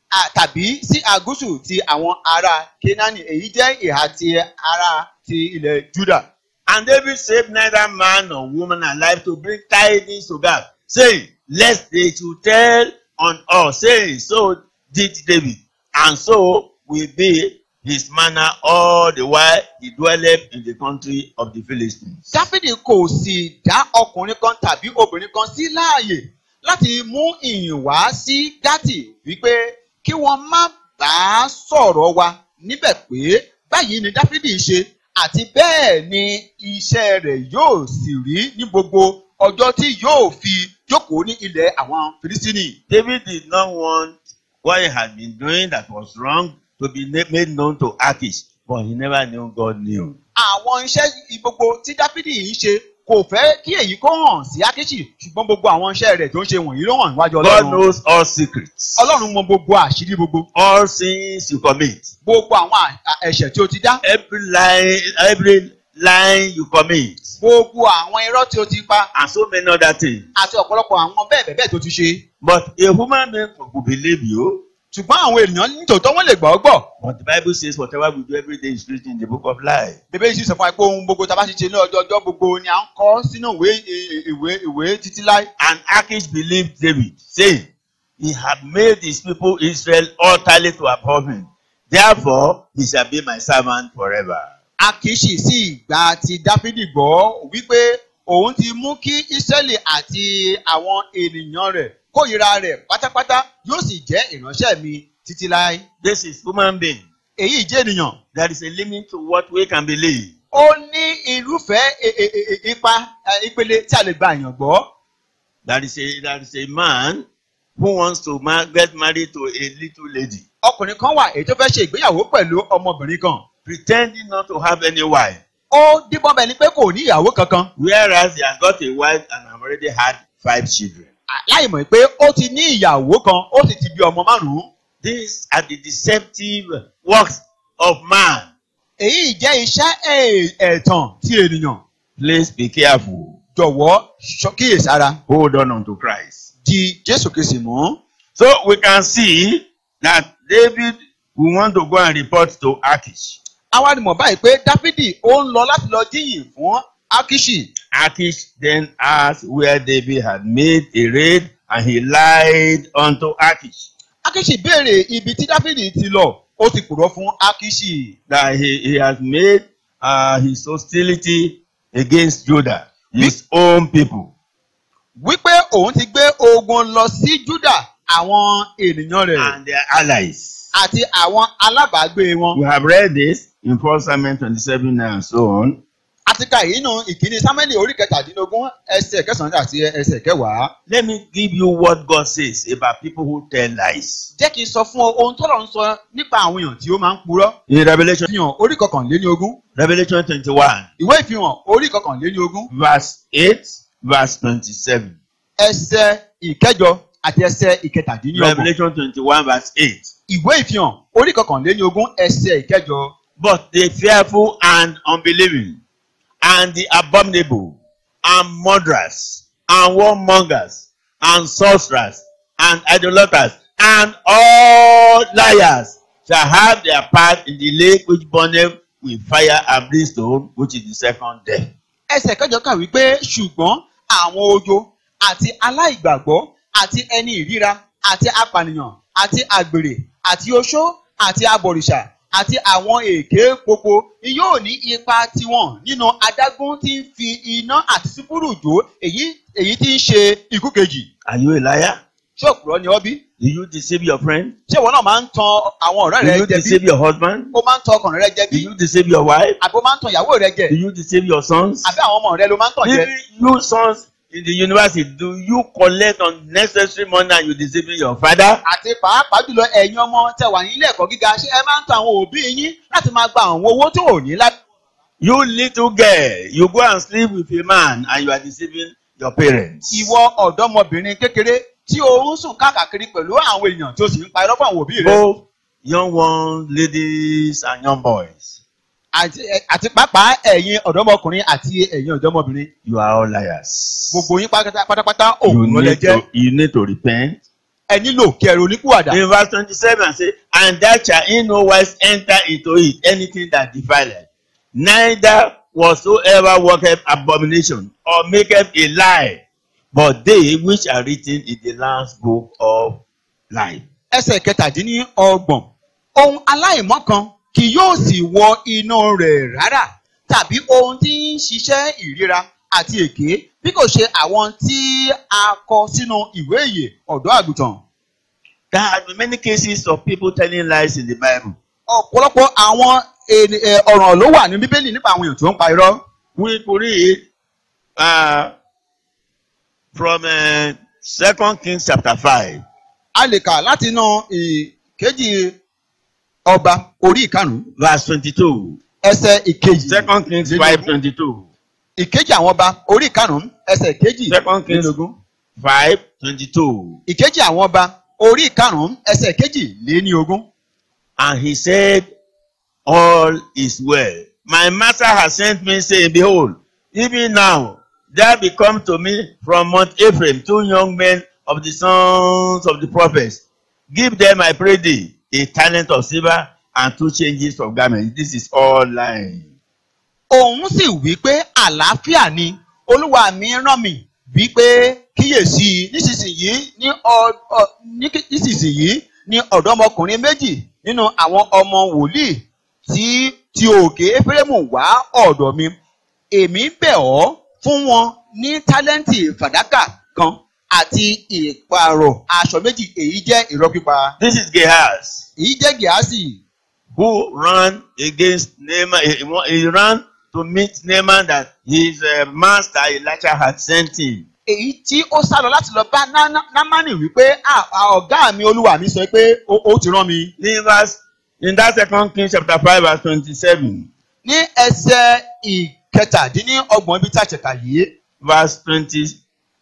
à- tàbí sí àgúsù ti àwọn ará Kénáánì èyí jẹ́ ìhà ti ará ti ilẹ̀ Júdà. And David saved neither man nor woman alive to bring tidings to God, saying, Lest they should tell on us, saying, So did David, and so will be his manner all the while he dwelleth in the country of the Philistines. Dáfídì kò sì dá ọkùnrin kan tàbí obìnrin kan sí láàyè láti mú ìyìn wá sí Gátì wípé kí wọ́n má bàa sọ̀rọ̀ wa níbẹ̀ pé báyìí ni Dáfídì ṣe àti bẹ́ẹ̀ ni iṣẹ́ rẹ̀ yóò sì rí ní gbogbo ọjọ́ tí yóò fi jókòó ní ilẹ̀ àwọn Fìlísítínì. David did not want what he had been doing that was wrong to be na- made known to Achish, but he never knew God knew. àwọn iṣẹ́ gbogbo tí dáfídì ń ṣe kò fẹ́ kí èyí kó hàn sí ákíṣì ṣùgbọ́n gbogbo àwọn iṣẹ́ rẹ̀ tó ń ṣe wọ̀nyí ló hàn níwájú God ọlọ́run knows all secrets, ọlọ́run mọ gbogbo àṣírí gbogbo all sins you commit, gbogbo àwọn à- à- ẹ̀ṣẹ̀ tí o ti dá every lie, every lie you commit, gbogbo àwọn irọ́ tí o ti pa and so many other things. àti ọ̀pọ̀lọpọ̀ àwọn bẹ́ẹ̀ bẹ́ẹ̀ bẹ́ẹ̀ tó ti ṣe But a human being could believe you. ṣùgbọ́n àwọn ènìyàn nítòótọ́ wọ́n lè gbọ́ ọ́ gbọ́ But the Bible says whatever we do every day is written in the book of life. bèbè yìí sì sọ fún wa pé ohun gbogbo tá a bá ti ṣe ní ọjọ́ ọjọ́ gbogbo ni à ń kọ sínú ìwé ìwé ìwé títí láì And Achish believed David, saying, He had made his people Israel utterly to abhor him. Therefore, he shall be my servant forever. Akiṣi sì gba ti Dáfídì gbọ́ wípé òun ti mú kí Ísírẹ́lì àti àwọn ènìyàn rẹ̀ kórìíra rẹ̀ pátápátá yóò sì jẹ́ ìránṣẹ́ mi títí láé. This is human being. Èyí jẹ́ ènìyàn. There is a limit to what we can believe. Ó ní irúfẹ́ e- e- e- e- ipa eh, ìpele tí a lè gba èèyàn gbọ́. There is a there is a man who wants to ma- get married to a little lady, Ọkùnrin kan wà èyí tó fẹ́ ṣe ìgbéyàwó pẹ̀lú ọmọbìnrin kan. pretending not to have any wife, Ó díbọ́n bẹ́ẹ̀ ni pé kò ní ìyàwó kankan. whereas he has got a wife and have already had five children. Láì mọ̀ pé ó ti ní ìyàwó kan ó sì ti bí ọmọ márùn-ún. These are the deceptive works of man. Èyí jẹ́ iṣẹ́ ẹ̀- ẹ̀tàn ti ènìyàn. Please be careful. jọ̀wọ́ ṣọ́- kíyèsára Hold on unto Christ. di Jésù Kristi mú. So we can see that David will want to go and report to Achish. àwa ni mọ̀ báyìí pé Dáfídì ó ń lọ láti lọ jíyìn fún Ákíṣì. Achish then asked where David had made a raid and he lied unto Achish Ákíṣì béèrè ibi tí Dáfídì ti lọ ó ti purọ́ fún Ákíṣì. that he, he has made uh, his hostility against Judah, his own people. wípé òun ti gbé ogun lọ sí Júdà àwọn ènìyàn rẹ̀ and their allies. àti àwọn alábàágbé wọn. We have read this in 1 Samuel 27 and so on. àti ka èyí nù ìkíni Sámúẹ́lì orí kẹtàdínlógún ẹsẹ̀ kẹsàn-án àti ẹsẹ̀ kẹwàá. Let me give you what God says about people who tell lies. jẹ́ kí n sọ fún ọ ohun tọ́lọ̀ ń sọ nípa àwọn èèyàn tí ó máa ń purọ́. In Revelation, ìfihàn orí kọkànléní ogún. Revelation 21, ìwé ìfihàn orí kọkànléní ogún verse 8, verse 27. ẹsẹ̀ ìkẹjọ àti ẹsẹ̀ ìkẹtàdínlọ́gbọ̀n. Revelation 21, verse 8. ìwé ìfihàn orí kọkànléní ogún ẹsẹ̀ ìkẹjọ. But the fearful and unbelieving, and the abominable, and murderers, and warmongers, and sorcerers, and idolaters, and all liars shall have their part in the lake which burneth with fire and brimstone, which is the second death. ẹsẹ̀ kẹjọ kà wípé ṣùgbọ́n àwọn ojo àti aláìgbàgbọ́ àti ẹni ìríra àti apànìyàn àti àgbèrè àti oṣó àti abọ̀rìṣà àti àwọn èké gbogbo ni yóò ní ipa tiwọn nínú adágún tí ń fi iná àti sífúrù jó èyí èyí tí ń ṣe ikú kejì. Are you a liar? ṣé òpùrọ́ ni ọ́ bí? Do you deceive your friend? ṣé ìwọ náà máa ń tan àwọn ọ̀rẹ́ Do rẹ you jẹ bí? deceive your husband? ó máa ń tan ọkàn rẹ jẹ Do bí? you deceive your wife? àbí ó máa ń tan ìyàwó rẹ jẹ? Do you deceive your sons? àbí àwọn ọmọ rẹ ló máa ń tàn jẹ? Even you sons in the university, do you collect unnecessary money and you deceiving your father? àti pàápàá jùlọ ẹ̀yin ọmọ tẹ wà ní ilé ẹ̀kọ́ gíga ṣé ẹ máa ń tan àwọn òbí yín láti máa gba àwọn owó tó ò ní láti. You little girl, you go and sleep with a man and you are deceiving your parents. ìwọ ọ̀dọ́mọbìnrin kékeré tí o ń sùn káàkiri pẹ̀lú àwọn èèyàn tí o sì ń pa irọ́ fún àwọn òbí rẹ. Both young ones, ladies, and young boys, àti àti pàápàá ẹ̀yin ọ̀dọ́mọkùnrin àti ẹ̀yin ọ̀dọ́mọbìnrin you are all liars. gbogbo yín pátá- pátápátá You òun ló lẹ need, jẹ́. to, you need to repent ẹ nílò kí ẹ ronúpìwàdà. In verse 27 say, And thou shalt in no wise enter into it anything that defileth, neither whatsoever worketh abomination, or maketh a lie, but they which are written in the Lamb's book of life. ẹsẹ̀ kẹtàdínlọ́gbọ̀n ohun aláìmọ́ kan kì yóò sì wọ inú rẹ̀ rárá tàbí ohun tí ń ṣiṣẹ́ ìríra àti èké bí kò ṣe àwọn tí a kọ sínú ìwé ìyè ọ̀dọ́ àgùntàn. There have been many cases of people telling lies in the Bible. ọ̀pọ̀lọpọ̀ àwọn ènì- ẹ̀, ọ̀ràn ló wà ní bíbélì nípa àwọn èèyàn tó ń pa irọ́. We could read uh, from uh, 2 Kings chapter 5. a lè kà láti inú ìkejì ọba orí ìkarùn-ún verse twenty-two. ẹsẹ̀ ìkejì Second Kings five twenty-two. ìkejì àwọn ọba orí ìkarùn-ún ẹsẹ̀ ìkejì Second Kings lélógún. five twenty-two. ìkejì àwọn ọba orí ìkarùn-ún ẹsẹ̀ kejì lé ní ogún. And he said, All is well. My master has sent me, saying, Behold, even now there be come to me from Mount Ephraim two young men of the sons of the prophets. Give them, I pray thee, a talent of silver and two changes of garments. This is all lying. òun sì wí pé àlàáfíà ni olúwa mi rán mi bí pé kíyèsí nísinsìnyí ní ọ- ọ- ní kí- nísinsìnyí ní ọ̀dọ́mọkùnrin méjì nínú àwọn ọmọ wòlíì tí ti òkè éfrémù wá ọ̀dọ̀ mi èmi bẹ̀ ọ́ fún wọn ní tálẹ́ǹtì fàdákà kan àti ìpààrọ̀ aṣọ méjì èyí jẹ́ irọ́ pípa This is Gehazi. èyí jẹ́ gíásì who ran against Naaman. He, he he ran to meet Naaman that his uh, master Elisha had sent him. èyí tí ó sá lọ láti lọ bá Ná- Ná- námánì wípé "Ah, ah, ọ̀gá mi olúwa mi sọ pé ó ó ti rán mi. In verse in that second Kings chapter five verse twenty-seven, ní ẹsẹ̀ ìkẹtàdínlọ́gbọ̀n ibi tá a ṣẹ̀ka yìí verse twenty-seven.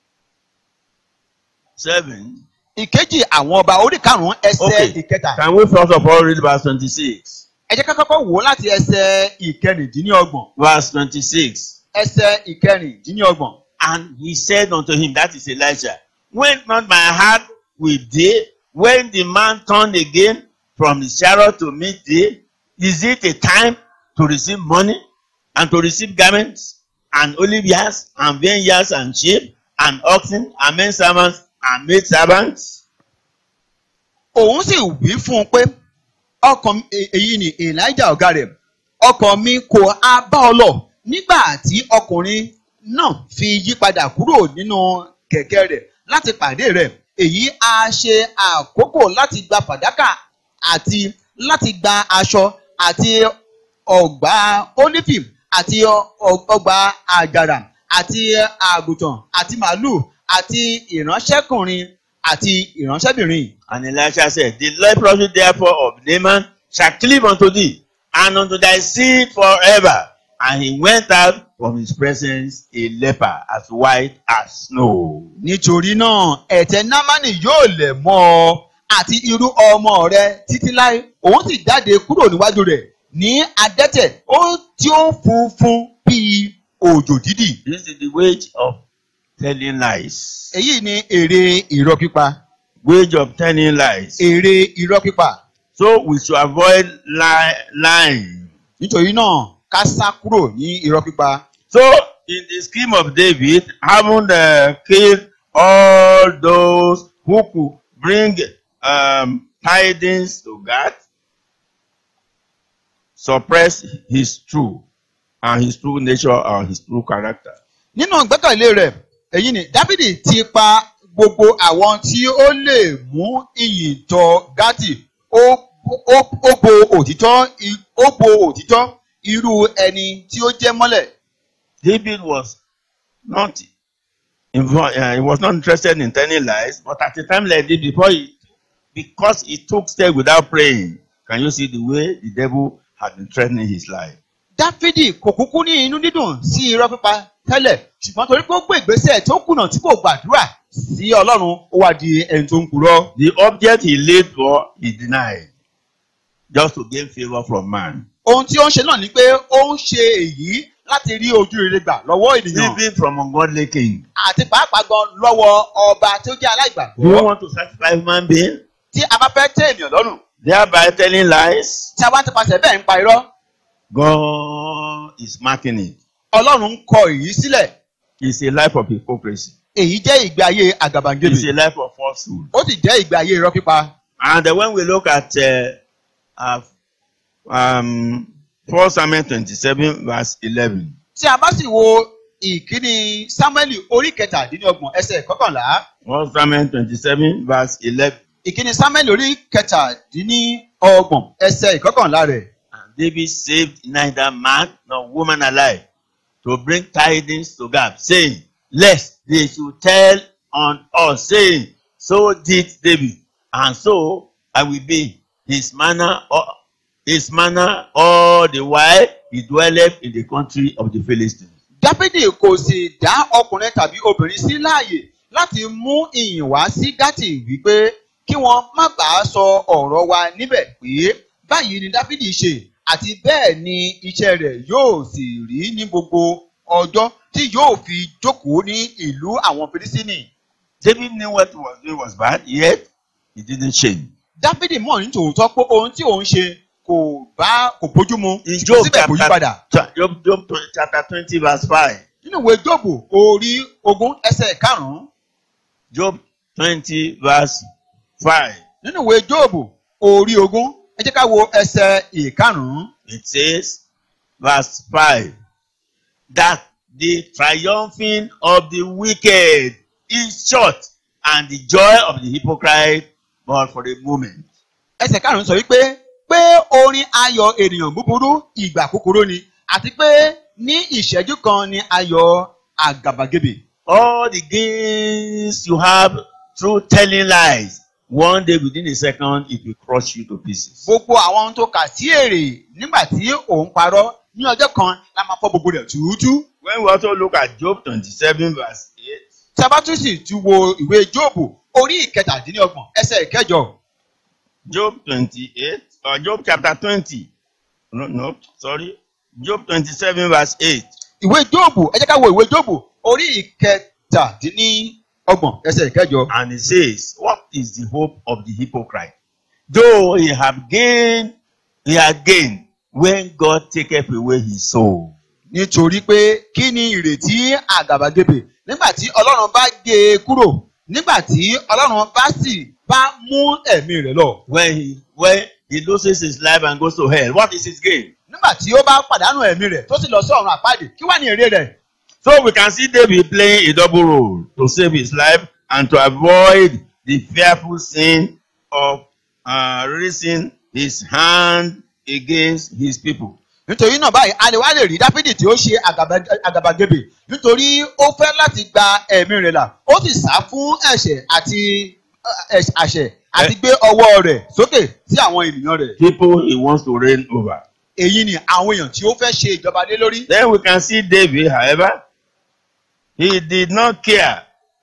ìkejì àwọn ọba orí karùn-ún ẹsẹ̀ Okay. ìkẹta. Can we first of all read verse twenty-six? ẹ jẹ́ ká kọ́kọ́ wò ó láti ẹsẹ̀ ìkẹrìndínlọ́gbọ̀n Verse twenty-six. ẹsẹ̀ ìkẹrìndínlọ́gbọ̀n. And he said unto him, that is Elijah, went not my heart with thee when the man turned again from the chariot to meet thee? Is it a time to receive money and to receive garments and olive yards and vineyards and sheep and oxen and men servants and maid servants? òun sì wí fún un pé ọkàn e- èyí ni elijah ọ̀gá rẹ̀ ọkàn mi kò á bá ọ lọ nígbà tí ọkùnrin náà fi yípadà kúrò nínú kẹ̀kẹ́ rẹ̀ láti pàdé rẹ̀ èyí á ṣe àkókò láti gba fàdákà àti láti gba aṣọ àti ọgbà ólífì àti ọ- ọgbà àjàrà àti àgùntàn àti màálù àti ìránṣẹ́kùnrin àti ìránṣẹ́bìnrin. And Elisha said, The leprosy therefore of Naaman shall cleave unto thee, and unto thy seed forever. And he went out from his presence a leper as white as snow. nítorí náà ẹ̀tẹ̀ námánì yóò lẹ̀ mọ́ ọ àti irú ọmọ rẹ títí láé òun sì jáde kúrò níwájú rẹ̀ ní adẹ́tẹ̀ ó tí ó funfun bíi òjò dídì. This is the wage of telling lies. èyí ni èrè irọ́ pípa Wage of telling lies. èrè irọ́ pípa So we should avoid lie, lying. nítorí náà ká sá kúrò ní irọ́ pípa. So in the scheme of David, having uh, killed all those who could bring um, tidings to God, suppress his true and his true nature and his true character. nínú ìgbẹ́kẹ̀lé rẹ̀ èyí ni dábìdì ti pa gbogbo àwọn tí ó lè mú ìyìn tọ gátì ó ó ó bo òtítọ́ i- ó bo òtítọ́ irú ẹni tí ó jẹ́ mọ́lẹ̀. David was not invo- uh, he was not interested in telling lies, but at a time like this, before he, because he took steps without praying, can you see the way the devil had been threatening his life? dáfídì kò kúkú ní inú dídùn sí irọ́ pípa tẹ́lẹ̀ ṣùgbọ́n torí pé ó gbé ìgbésẹ̀ tó kùnà tí kò gbàdúrà sí ọlọ́run ó wá di ẹni tó ń purọ́. The object he laid for, he denied, just to gain favor from man. ohun tí ó ń ṣe náà ni pé ó ń ṣe èyí láti rí ojú rere gbà lọ́wọ́ ènìyàn even from ungodly king. àti pàápàá gan lọ́wọ́ ọba tí ó jẹ́ Do you aláìgbàgbọ́ want to satisfy human being? tí a bá fẹ́ tẹ́ ènìyàn lọ́rùn Thereby telling lies? tí a bá ti pasẹ̀ bẹ́ẹ̀ ń pa irọ́ God is marking it. ọlọ́run ń kọ èyí sílẹ̀ It's a life of hypocrisy. èyí jẹ́ ìgbé ayé àgàbàgebè It's a life of falsehood. ó sì jẹ́ ìgbé ayé irọ́ pípa And then when we look at uh, uh, um, 1 Samuel 27, verse 11, tí a bá sì wo ìkíni sámúẹ́lì orí kẹtàdínlọ́gbọ̀n ẹsẹ̀ kọkànlá 1 Samuel 27, verse 11, ìkíni sámúẹ́lì orí kẹtàdínlọ́gbọ̀n ẹsẹ̀ ìkọkànlá rẹ̀ and David saved neither man nor woman alive to bring tidings to Gab, saying, Lest they should tell on us, saying, So did David, and so I will be his manner, all- his manner all the while he dwelleth in the country of the Philistines. dáfídì kò sì dá ọkùnrin tàbí obìnrin sí láàyè láti mú ìyìn wá sí gátì wípé kí wọn má bàa sọ ọ̀rọ̀ wa níbẹ̀ pé báyìí ni dáfídì ṣe àti bẹ́ẹ̀ ni iṣẹ́ rẹ̀ yóò sì rí ní gbogbo ọjọ́ tí yóò fi jókòó ní ìlú àwọn filisini. David knew what he was doing was bad, yet he didn't change. dáfídì mọ̀ ní tòótọ́ pé ohun tí òun ṣe kò bá kò bójú mu In ṣùgbọ́n Job síbẹ̀ kò yí padà. chapter, Job, Job chapter 20, verse 5. nínú ìwé jóòbù orí ogún ẹsẹ̀ karùn-ún Job 20, verse 5. nínú ìwé jóòbù orí ogún ẹ jẹ́ ká wo ẹsẹ̀ ìkarùn-ún It says, verse 5, that the triumphing of the wicked is short, and the joy of the hypocrite but for a moment. ẹsẹ̀ karùn-ún sọ wípé pé orin ayọ̀ ènìyàn búburú ìgbà kúkúrú ni àti pé ní ìṣẹ́jú kan ni ayọ̀ àgàbàgebè. All the gains you have through telling lies, one day within a second, it will crush you to pieces. gbogbo àwọn ohun tó kà sí èrè nígbà tí òun parọ́ ní ọjọ́ kan la máa fọ́ gbogbo rẹ̀ túútú. When we also look at Job 27, verse 8, tí a bá tún sì tún wo ìwé jóòbù orí ìkẹtàdínlọ́gbọ̀n ẹsẹ̀ ìkẹjọ Job 28, or Job chapter 20, no, no, sorry, Job 27, verse 8. ìwé jóòbù ẹ jẹ́ ká wo ìwé jóòbù orí ìkẹtàdínlọ́gbọ̀n ẹsẹ̀ ìkẹjọ. And it says, What is the hope of the hypocrite? Though he have gained, he had gained when God taketh away his soul. nítorí pé kí ni ìrètí àgàbàgebè nígbà tí ọlọ́run bá gé e kúrò nígbà tí ọlọ́run bá sì bá mú ẹ̀mí rẹ̀ lọ. When he when he loses his life and goes to hell, what is his gain? nígbà tí ó bá pàdánù ẹ̀mí rẹ̀ tó sì lọ sí ọ̀run àpáàdé kí wá ní èrè rẹ̀. So we can see David playing a double role to save his life and to avoid the fearful sin of uh, raising his hand against his people. nítorí náà báyìí a lè wá lè rí dáfídì tí ó ṣe àgàbà- àgàbàgebè nítorí ó fẹ́ láti gba ẹ̀mí rẹ̀ là ó sì sá fún ẹ̀ṣẹ̀ àti ẹ̀, àṣẹ àti gbé ọwọ́ rẹ̀ sókè sí àwọn ènìyàn rẹ̀. People he wants to reign over. èyí ni àwọn èèyàn tí ó fẹ́ ṣe ìjọba lé lórí. Then we can see David, however, he did not care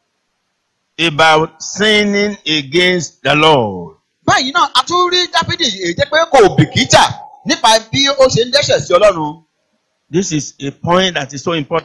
about sinning against the Lord. báyìí náà a tún rí dáfídì èyí jẹ́ pé kò bìkítà nípa bí ó ṣe ń dẹ́ṣẹ̀ sí ọlọ́run. This is a point that is so important.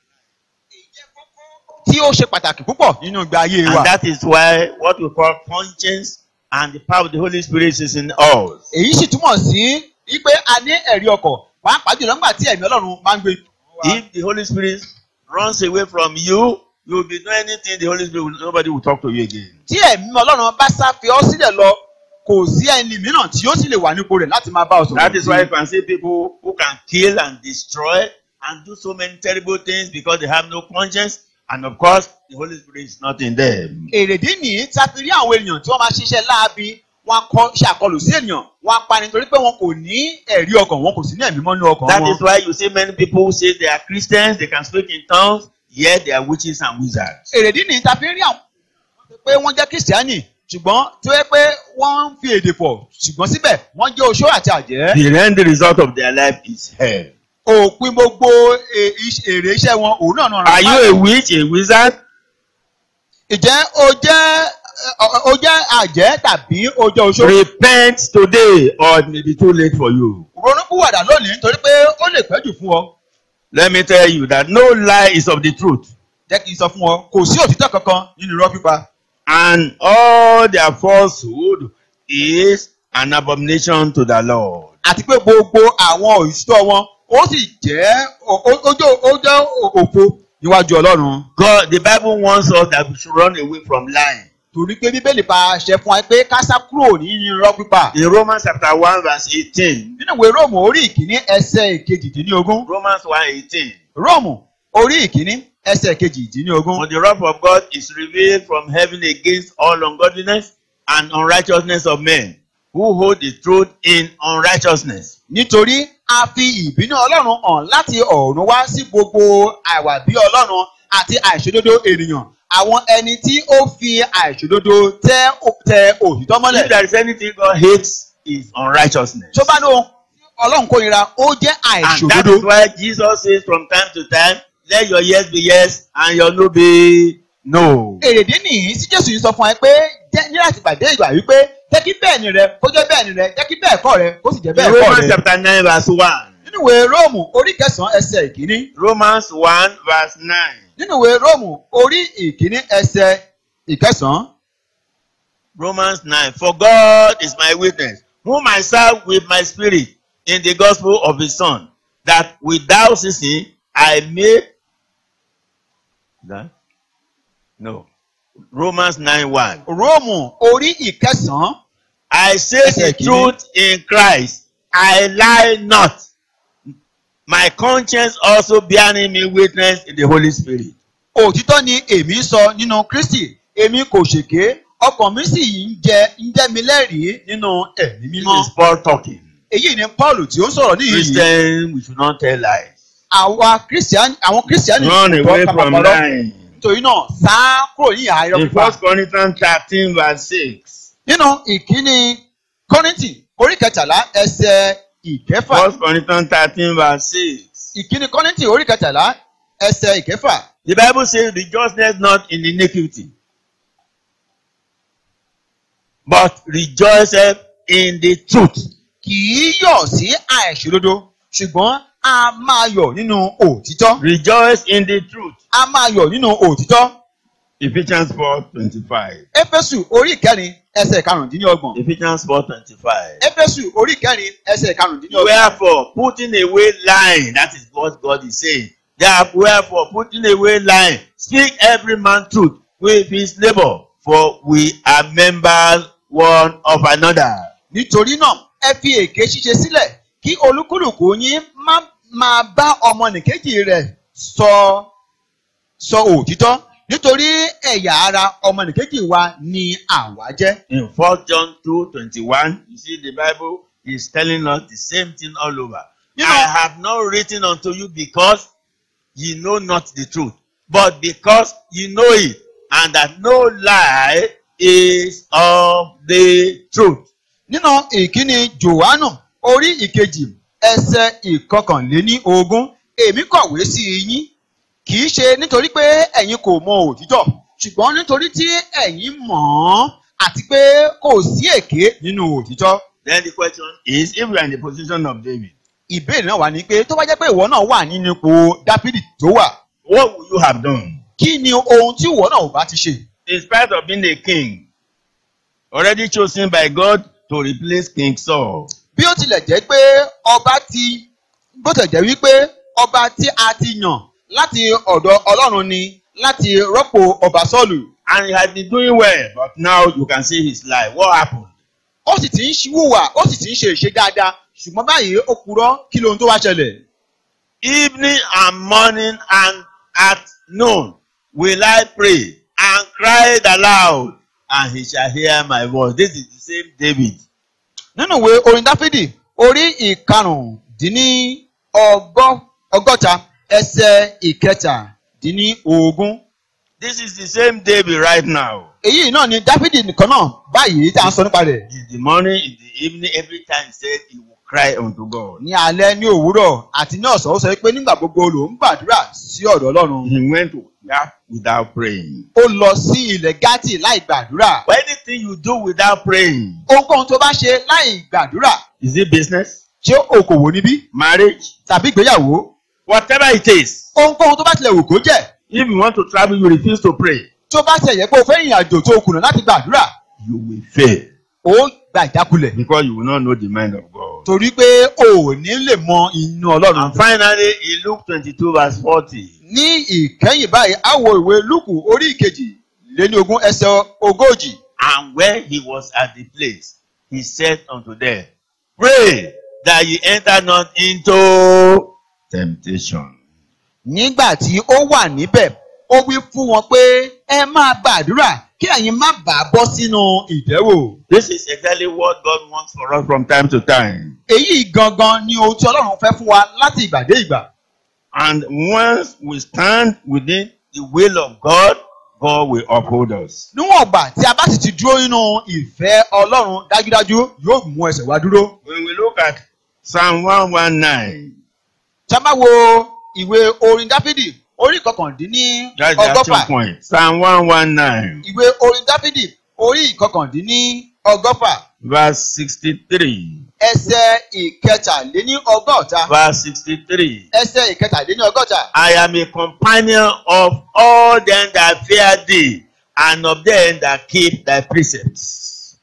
tí ó ṣe pàtàkì púpọ̀ nínú ìgbé ayé wa. And that is why what we call conscience and the power of the Holy Spirit is in us. èyí sì túmọ̀ sí wípé a ní ẹ̀rí ọkọ̀ pàápàá jùlọ nígbà tí ẹ̀mí ọlọ́run máa ń gbé. If the Holy Spirit runs away from you, you will be doing anything the Holy Spirit, will, nobody will talk to you again. tí ẹ̀mí ọlọ́run bá sá fi ọ́ sílẹ̀ lọ kò sí ẹni mìíràn tí ó sì lè wà nípò rẹ̀ láti máa bá ọ sọ̀rọ̀. That is why you can see people who can kill and destroy and do so many terrible things because they have no conscience. And of course, the Holy Spirit is not in them. èrèdí nìyí tá a fi rí àwọn ènìyàn tí wọ́n máa ṣiṣẹ́ láabi wọ́n á kọ́ ṣàkọlù sí ènìyàn wọ́n á pa nítorí pé wọn kò ní ẹ̀rí ọkàn wọn kò sí ní ẹ̀mí mọ́ ní ọkàn That wọn. is why you see many people who say they are Christians, they can speak in tongues, yet they are witches and wizards. èrèdí nìyí tá a fi rí àwọn pé wọ́n jẹ́ kìrìsìtẹ́nì ṣùgbọ́n tí wọ́n pé wọ́n ń fi èdè pọ̀ ṣùgbọ́n síbẹ̀ wọ́n jẹ́ oṣó àti àjẹ́. The end result of their life is hell. òpin gbogbo e- iṣ- èrè iṣẹ́ wọn òun náà náà Are you a witch, a wizard? ìjẹ́ o jẹ́ ọ- o jẹ́ àjẹ́ tàbí o jẹ́ oṣó. Repent today or it may be too late for you. ronúpìwàdà lónìí nítorí pé ó lè pẹ́ jù fún ọ. Let me tell you that no lie is of the truth, jẹ́ kí n sọ fún ọ kò sí òtítọ́ kankan nínú irọ́ pípa and all their falsehood is an abomination to the Lord. àti pé gbogbo àwọn òtítọ́ wọn ó sì jẹ́ ó ó- ó jẹ́ ó jẹ́ òfo níwájú ọlọ́run God, the Bible wants us that we should run away from lying. torí pé bíbélì pa àṣẹ fún wa pé ká sá kúrò nínú irọ́ pípa In Romans chapter 1 verse 18, nínú ìwé róòmù orí ìkíní ẹsẹ̀ ìkejìdínlógún Romans 1 18, róòmù orí ìkíní ẹsẹ̀ ìkejìdínlógún For the wrath of God is revealed from heaven against all ungodliness and unrighteousness of men who hold the truth in unrighteousness. nítorí a fi ìbínú ọlọ́run hàn láti ọ̀run wá sí gbogbo àìwà bí ọlọ́run àti àìṣòdodo ènìyàn àwọn ẹni tí ó fi àìṣòdodo tẹ tẹ òtítọ́ If mọ́lẹ̀ there is anything God hates, is unrighteousness. tó bá ní ohun tí ọlọ́run kórìíra ó jẹ́ And that àìṣòdodo is why Jesus says from time to time, let your yes be yes and your no be no. èrèdí nìyí tí jésù yìí sọ fún ẹ pé jẹ́ ní láti pàdé ìgbà wípé jẹ́ kí bẹ́ẹ̀ ni rẹ kó jẹ́ bẹ́ẹ̀ ni rẹ jẹ́ kí bẹ́ẹ̀ kọ́ rẹ kó sì jẹ́ In bẹ́ẹ̀ kọ́ Romans rẹ. chapter 9 verse 1. nínú ìwé róòmù orí kẹsàn-án ẹsẹ̀ ìkíní Romans 1 verse 9. nínú ìwé róòmù orí ìkíní ẹsẹ̀ ìkẹsàn-án Romans 9. For God is my witness, whom I serve with my spirit in the gospel of his Son, that without ceasing I may. That? No. Romans 9 1. róòmù orí ìkẹsàn-án I say Yes, the Ekini. truth in Christ, I lie not. My conscience also bearing me witness in the Holy Spirit. òtítọ́ ni èmi ń sọ nínú kristi èmi kò ṣèké ọkàn mi sì ń jẹ ń jẹ́ mi lẹ́rìí nínú ẹ̀mí This mímọ́ is Paul talking. èyí ni paul tí ó ń sọ̀rọ̀ níyì yìí Christians, we should not tell lies. àwa kristiani àwọn kristiani Run kò away tọ́ from kápákọ̀rọ̀ lying. nítorí náà sá kúrò ní ìhà irọ́ In pípa 1 Corinthians 13 verse 6. nínú ìkíni kọ́rìntì orí kẹtàlá ẹsẹ̀ ìkẹfà 1 Corinthians 13 verse 6. ìkíni kọ́rìntì orí kẹtàlá ẹsẹ̀ ìkẹfà The Bible says, rejoice not in iniquity, but rejoice in the truth. kì í yọ̀ sí àìṣòdodo ṣùgbọ́n a máa yọ̀ nínú òtítọ́ Rejoice in the truth. a máa yọ̀ nínú òtítọ́ Ephesians 4 25. éfésù orí ìkẹrin ẹsẹ̀ karùndínlọ́gbọ̀n Ephesians 4 25. éfésù orí ìkẹrin ẹsẹ̀ karùndínlọ́gbọ̀n Wherefore, putting away lying, that is what God is saying. Therefore, wherefore, putting away lying, speak every man truth with his neighbor, for we are members one of another. nítorí náà ẹ fi èké ṣíṣe sílẹ̀ kí olúkúlùkù yín má máa bá ọmọnìkejì rẹ̀ sọ sọ òtítọ́ nítorí ẹ̀yà ara ọmọnìkejì wa ni àwa jẹ́. In 4 John 2 21, you see the Bible is telling us the same thing all over. You I know- have not written unto you because ye know not the truth, but because ye know it, and that no lie is of the truth. nínú ìkíni johannu orí ìkejì ẹsẹ̀ ìkọkànléní ogún èmi kọ̀wé sí yín kì í ṣe nítorí pé ẹ̀yin kò mọ òtítọ́ ṣùgbọ́n nítorí tí ẹ̀yin mọ̀ ọ́n àti pé kò sí èké nínú òtítọ́. Then the question is, if we are in the position of David, ìbéèrè náà wà ní pé tó bá jẹ́ pé ìwọ náà wà nínú ipò dáfídì tó wà what would you have done? kí ni ohun tí ìwọ náà ò bá ti ṣe. In spite of being a king, already chosen by God to replace King Saul, bí ó tilẹ̀ jẹ́ pé ọba ti bó tilẹ̀ jẹ́ wípé ọba tí a ti yàn láti ọ̀dọ̀ ọlọ́run ni láti rọ́pò ọba sọ́ọ̀lù and he had been doing well, but now you can see his life. What happened? ó sì ti ń ṣíwùwà ó sì ti ń ṣe ìṣe dáadáa ṣùgbọ́n báyìí ó purọ́ kí lohun tó wá ṣẹlẹ̀. Evening and morning and at noon will I pray and cry aloud, and he shall hear my voice. This is the same David. nínú ìwé orin dáfídì orí ìkarùndínní ọgọ́- ọgọ́ta ẹsẹ̀ ìkẹtàdínní ogún This is the same David right now. èyí náà ni dáfídì nìkan náà báyìí tí a ń sọ nípa rẹ̀. In the morning, in the evening, every time he said he will cry unto God. ní alẹ́ ní òwúrọ̀ àti ní ọ̀sán ó sọ pé nígbà gbogbo ló ń gbàdúrà sí ọ̀dọ̀ ọlọ́run. He went to that without praying. ó lọ sí ilẹ̀ gátì láì gbàdúrà. But anything you do without praying, ohunkóhun tó bá ṣe láì gbàdúrà is it business, ṣé okòwò níbí marriage, tàbí ìgbéyàwó Whatever it is, ohunkóhun tó bá tilẹ̀ wù kó jẹ́ if you want to travel, you refuse to pray, tó bá tilẹ̀ yẹ pé o fẹ́ ìrìn àjò tó o kùnà láti gbàdúrà you will fail ó gba ìjákulẹ̀ because you will not know the mind of God. torí pé o ò ní lè mọ inú ọlọ́run. And finally, in Luke 22, verse 40, ní ìkẹyìn báyìí a wo ìwé lúkù orí ìkejì lé ní ogún ẹsẹ̀ ogójì and when he was at the place, he said unto them, Pray that ye enter not into temptation. nígbà tí ó wà níbẹ̀ ó wí fún wọn pé ẹ máa gbàdúrà kí ẹ̀yin má bàa bọ́ sínú ìdẹ́wò. This is exactly what God wants for us from time to time. èyí gangan ni ohun tí ọlọ́run fẹ́ fún wa láti ìgbà dé ìgbà. And once we stand within the will of God, God will uphold us. níwọ̀n ìgbà tí a bá sì ti dúró nínú ìfẹ́ ọlọ́run dájúdájú yóò mú ẹsẹ̀ wa dúró. When we look at Psalm 119, tá a bá wo ìwé orin dáfídì orí kọkàndínní that's the action ọgọ́fà point. Psalm 119, ìwé orin dáfídì orí ìkọkàndínní ọgọ́fà verse 63. ẹsẹ̀ ìkẹtàléní ọgọ́ta Verse 63. ẹsẹ̀ ìkẹtàléní ọgọ́ta. I am a companion of all them that fear thee, and of them that keep thy precepts.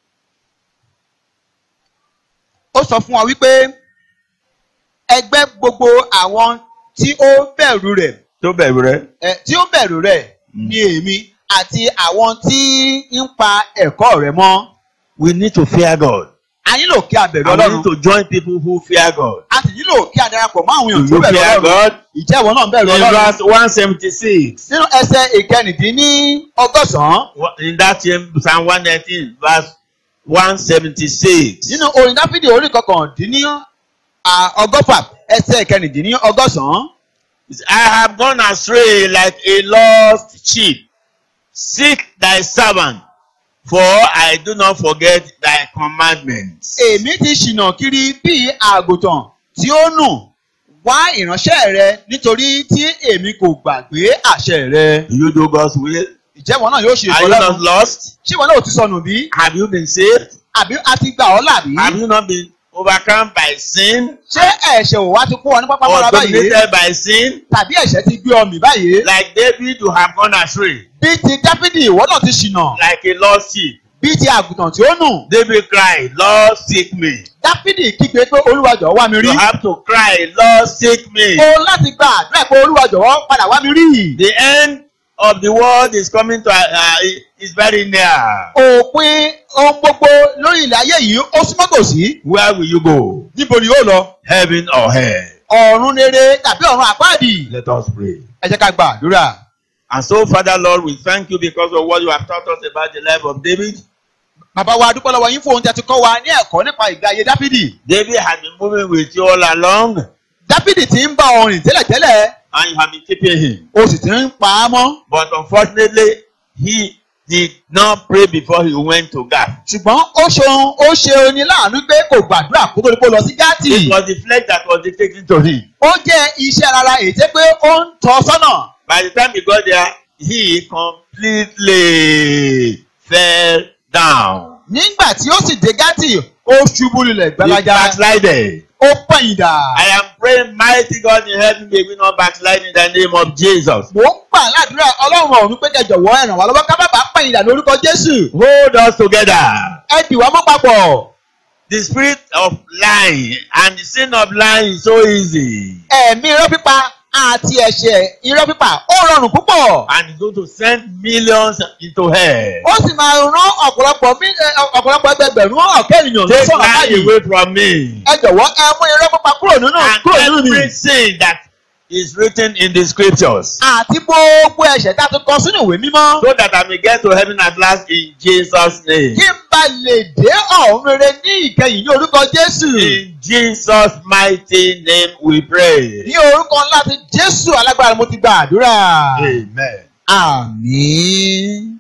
ó sọ fún wa wípé ẹgbẹ́ gbogbo àwọn tí ó bẹ̀rù rẹ̀ Tó bẹ̀rù rẹ. ẹ, tí ó bẹ̀rù rẹ̀ Mm. ni èmi àti àwọn tí ń pa ẹ̀kọ́ rẹ̀ mọ́. We need to fear God. a nílò kí a bẹ̀rù And we ọlọ́run need to join people who fear God. a sì nílò kí a darapọ̀ mọ́ àwọn Do èèyàn tó you bẹ̀rù fear ọlọ́run God? ìjẹ́ ìwọ náà bẹ̀rù In ọlọ́run. verse 176. nínú ẹsẹ̀ ìkẹrìndínní ọgọ́sàn-án In that same Psalm 119, verse 176. nínú orin dáfídì orí kọkàndínní à, ọgọ́fà ẹsẹ̀ ìkẹrìndínní ọgọ́sàn-án. I have gone astray like a lost sheep. Seek thy servant, for I do not forget thy commandments. èmi ti ṣìnà kiri bíi àgùntàn tí ó nù wá ìránṣẹ́ rẹ nítorí tí èmi kò gbàgbé àṣẹ rẹ. Do you do God's will? ìjẹ́wọ̀n náà yóò ṣe Are you not ìfọlọ́run. lost? ṣé ìwọ náà ò ti sọnù bí? Have you been saved? àbí a ti gbà ọ́ làbí? Have you not been overcome by sin ṣé ẹ̀ṣẹ̀ ò wá ti kó ọ ní pápá or mọ́ra báyìí? dominated by sin? tàbí ẹ̀ṣẹ̀ ti gbé ọ mì báyìí? Like David, you have gone astray, bí ti dáfídì ìwọ náà ti ṣìnà like a lost sheep. bí ti àgùntàn tí ó nù. David cried, Lord, seek me. dáfídì kígbe pé olúwa jọ̀wọ́ wá mi rí. You have to cry, Lord, seek me. o láti gba àdúrà pé olúwa jọ̀wọ́ padà wá mi rí. The end of the world is coming to uh, is very near. òpin ohun gbogbo lórí ilẹ̀ ayé yìí ó súnmọ́ tòsí. Where will you go? níbo ni yóò lọ? Heaven or hell? ọ̀run rere tàbí ọ̀run àpáàdì. Let us pray. ẹ jẹ́ ká gba àdúrà. And so, Father Lord, we thank you because of what you have taught us about the life of David. bàbá wa dúpẹ́ lọ́wọ́ yín fún ohun tí a ti kọ́ wa ní ẹ̀kọ́ nípa ìgbé ayé dáfídì. David had been moving with you all along, dáfídì ti ń bá ọ rìn tẹ́lẹ̀tẹ́lẹ̀ and you have been keeping him. o sì ti ń pa á mọ́. But unfortunately, he did not pray before he went to Gath. ṣùgbọ́n ó ṣeun ó ṣe oní láàánú pé kò gbàdúrà kó tó di pé ó lọ sí gátì. It was the flesh that was dictating to him. ó jẹ́ iṣẹ́ rárá èyí tẹ́ pé ó ń tọ́ sọ́nà. By the time he got there, he completely fell down. nígbà tí ó sì dé gátì ó ṣubú lulẹ̀ He gbalaja backslided. ó pẹ̀yìndà. I am praying, mighty God in heaven, may we not backslide in the name of Jesus. mò ń gbà ládùúrà ọlọ́run ọ̀run pé kẹjọ̀wọ́ ẹ ràn wá lọ́wọ́ ká bàbá pẹ̀yìndà lórúkọ jésù. Hold us together. ẹ dì wá mọ́ papọ̀. The spirit of lying and the sin of lying is so easy. ẹ̀mí irọ́ pípa àti ẹ̀ṣẹ̀ irọ́ pípa ó rọrùn púpọ̀. And it's going to send millions into hell. ó sì máa rán ọ̀pọ̀lọpọ̀ mí- ẹ, ọ̀pọ̀lọpọ̀ ẹgbẹgbẹ̀rún ọ̀kẹ́ ènìyàn lọ Take sọ̀rọ̀ lying báyìí. away from me. ẹ jọ̀wọ́ ẹ mú irọ́ pípa kúrò nínú kúrò nínú And mi. every sin that is written in the scriptures. àti gbogbo ẹ̀ṣẹ̀ tá a ti kọ sínú ìwé mímọ́. So that I may get to heaven at last in Jesus' name. kí n bá lè dé ọ̀run rere ní ìkẹyìn ní orúkọ jésù. In Jesus' mighty name we pray. ní orúkọ ńlá ti jésù alágbára mo ti gba àdúrà. Amen. àmín.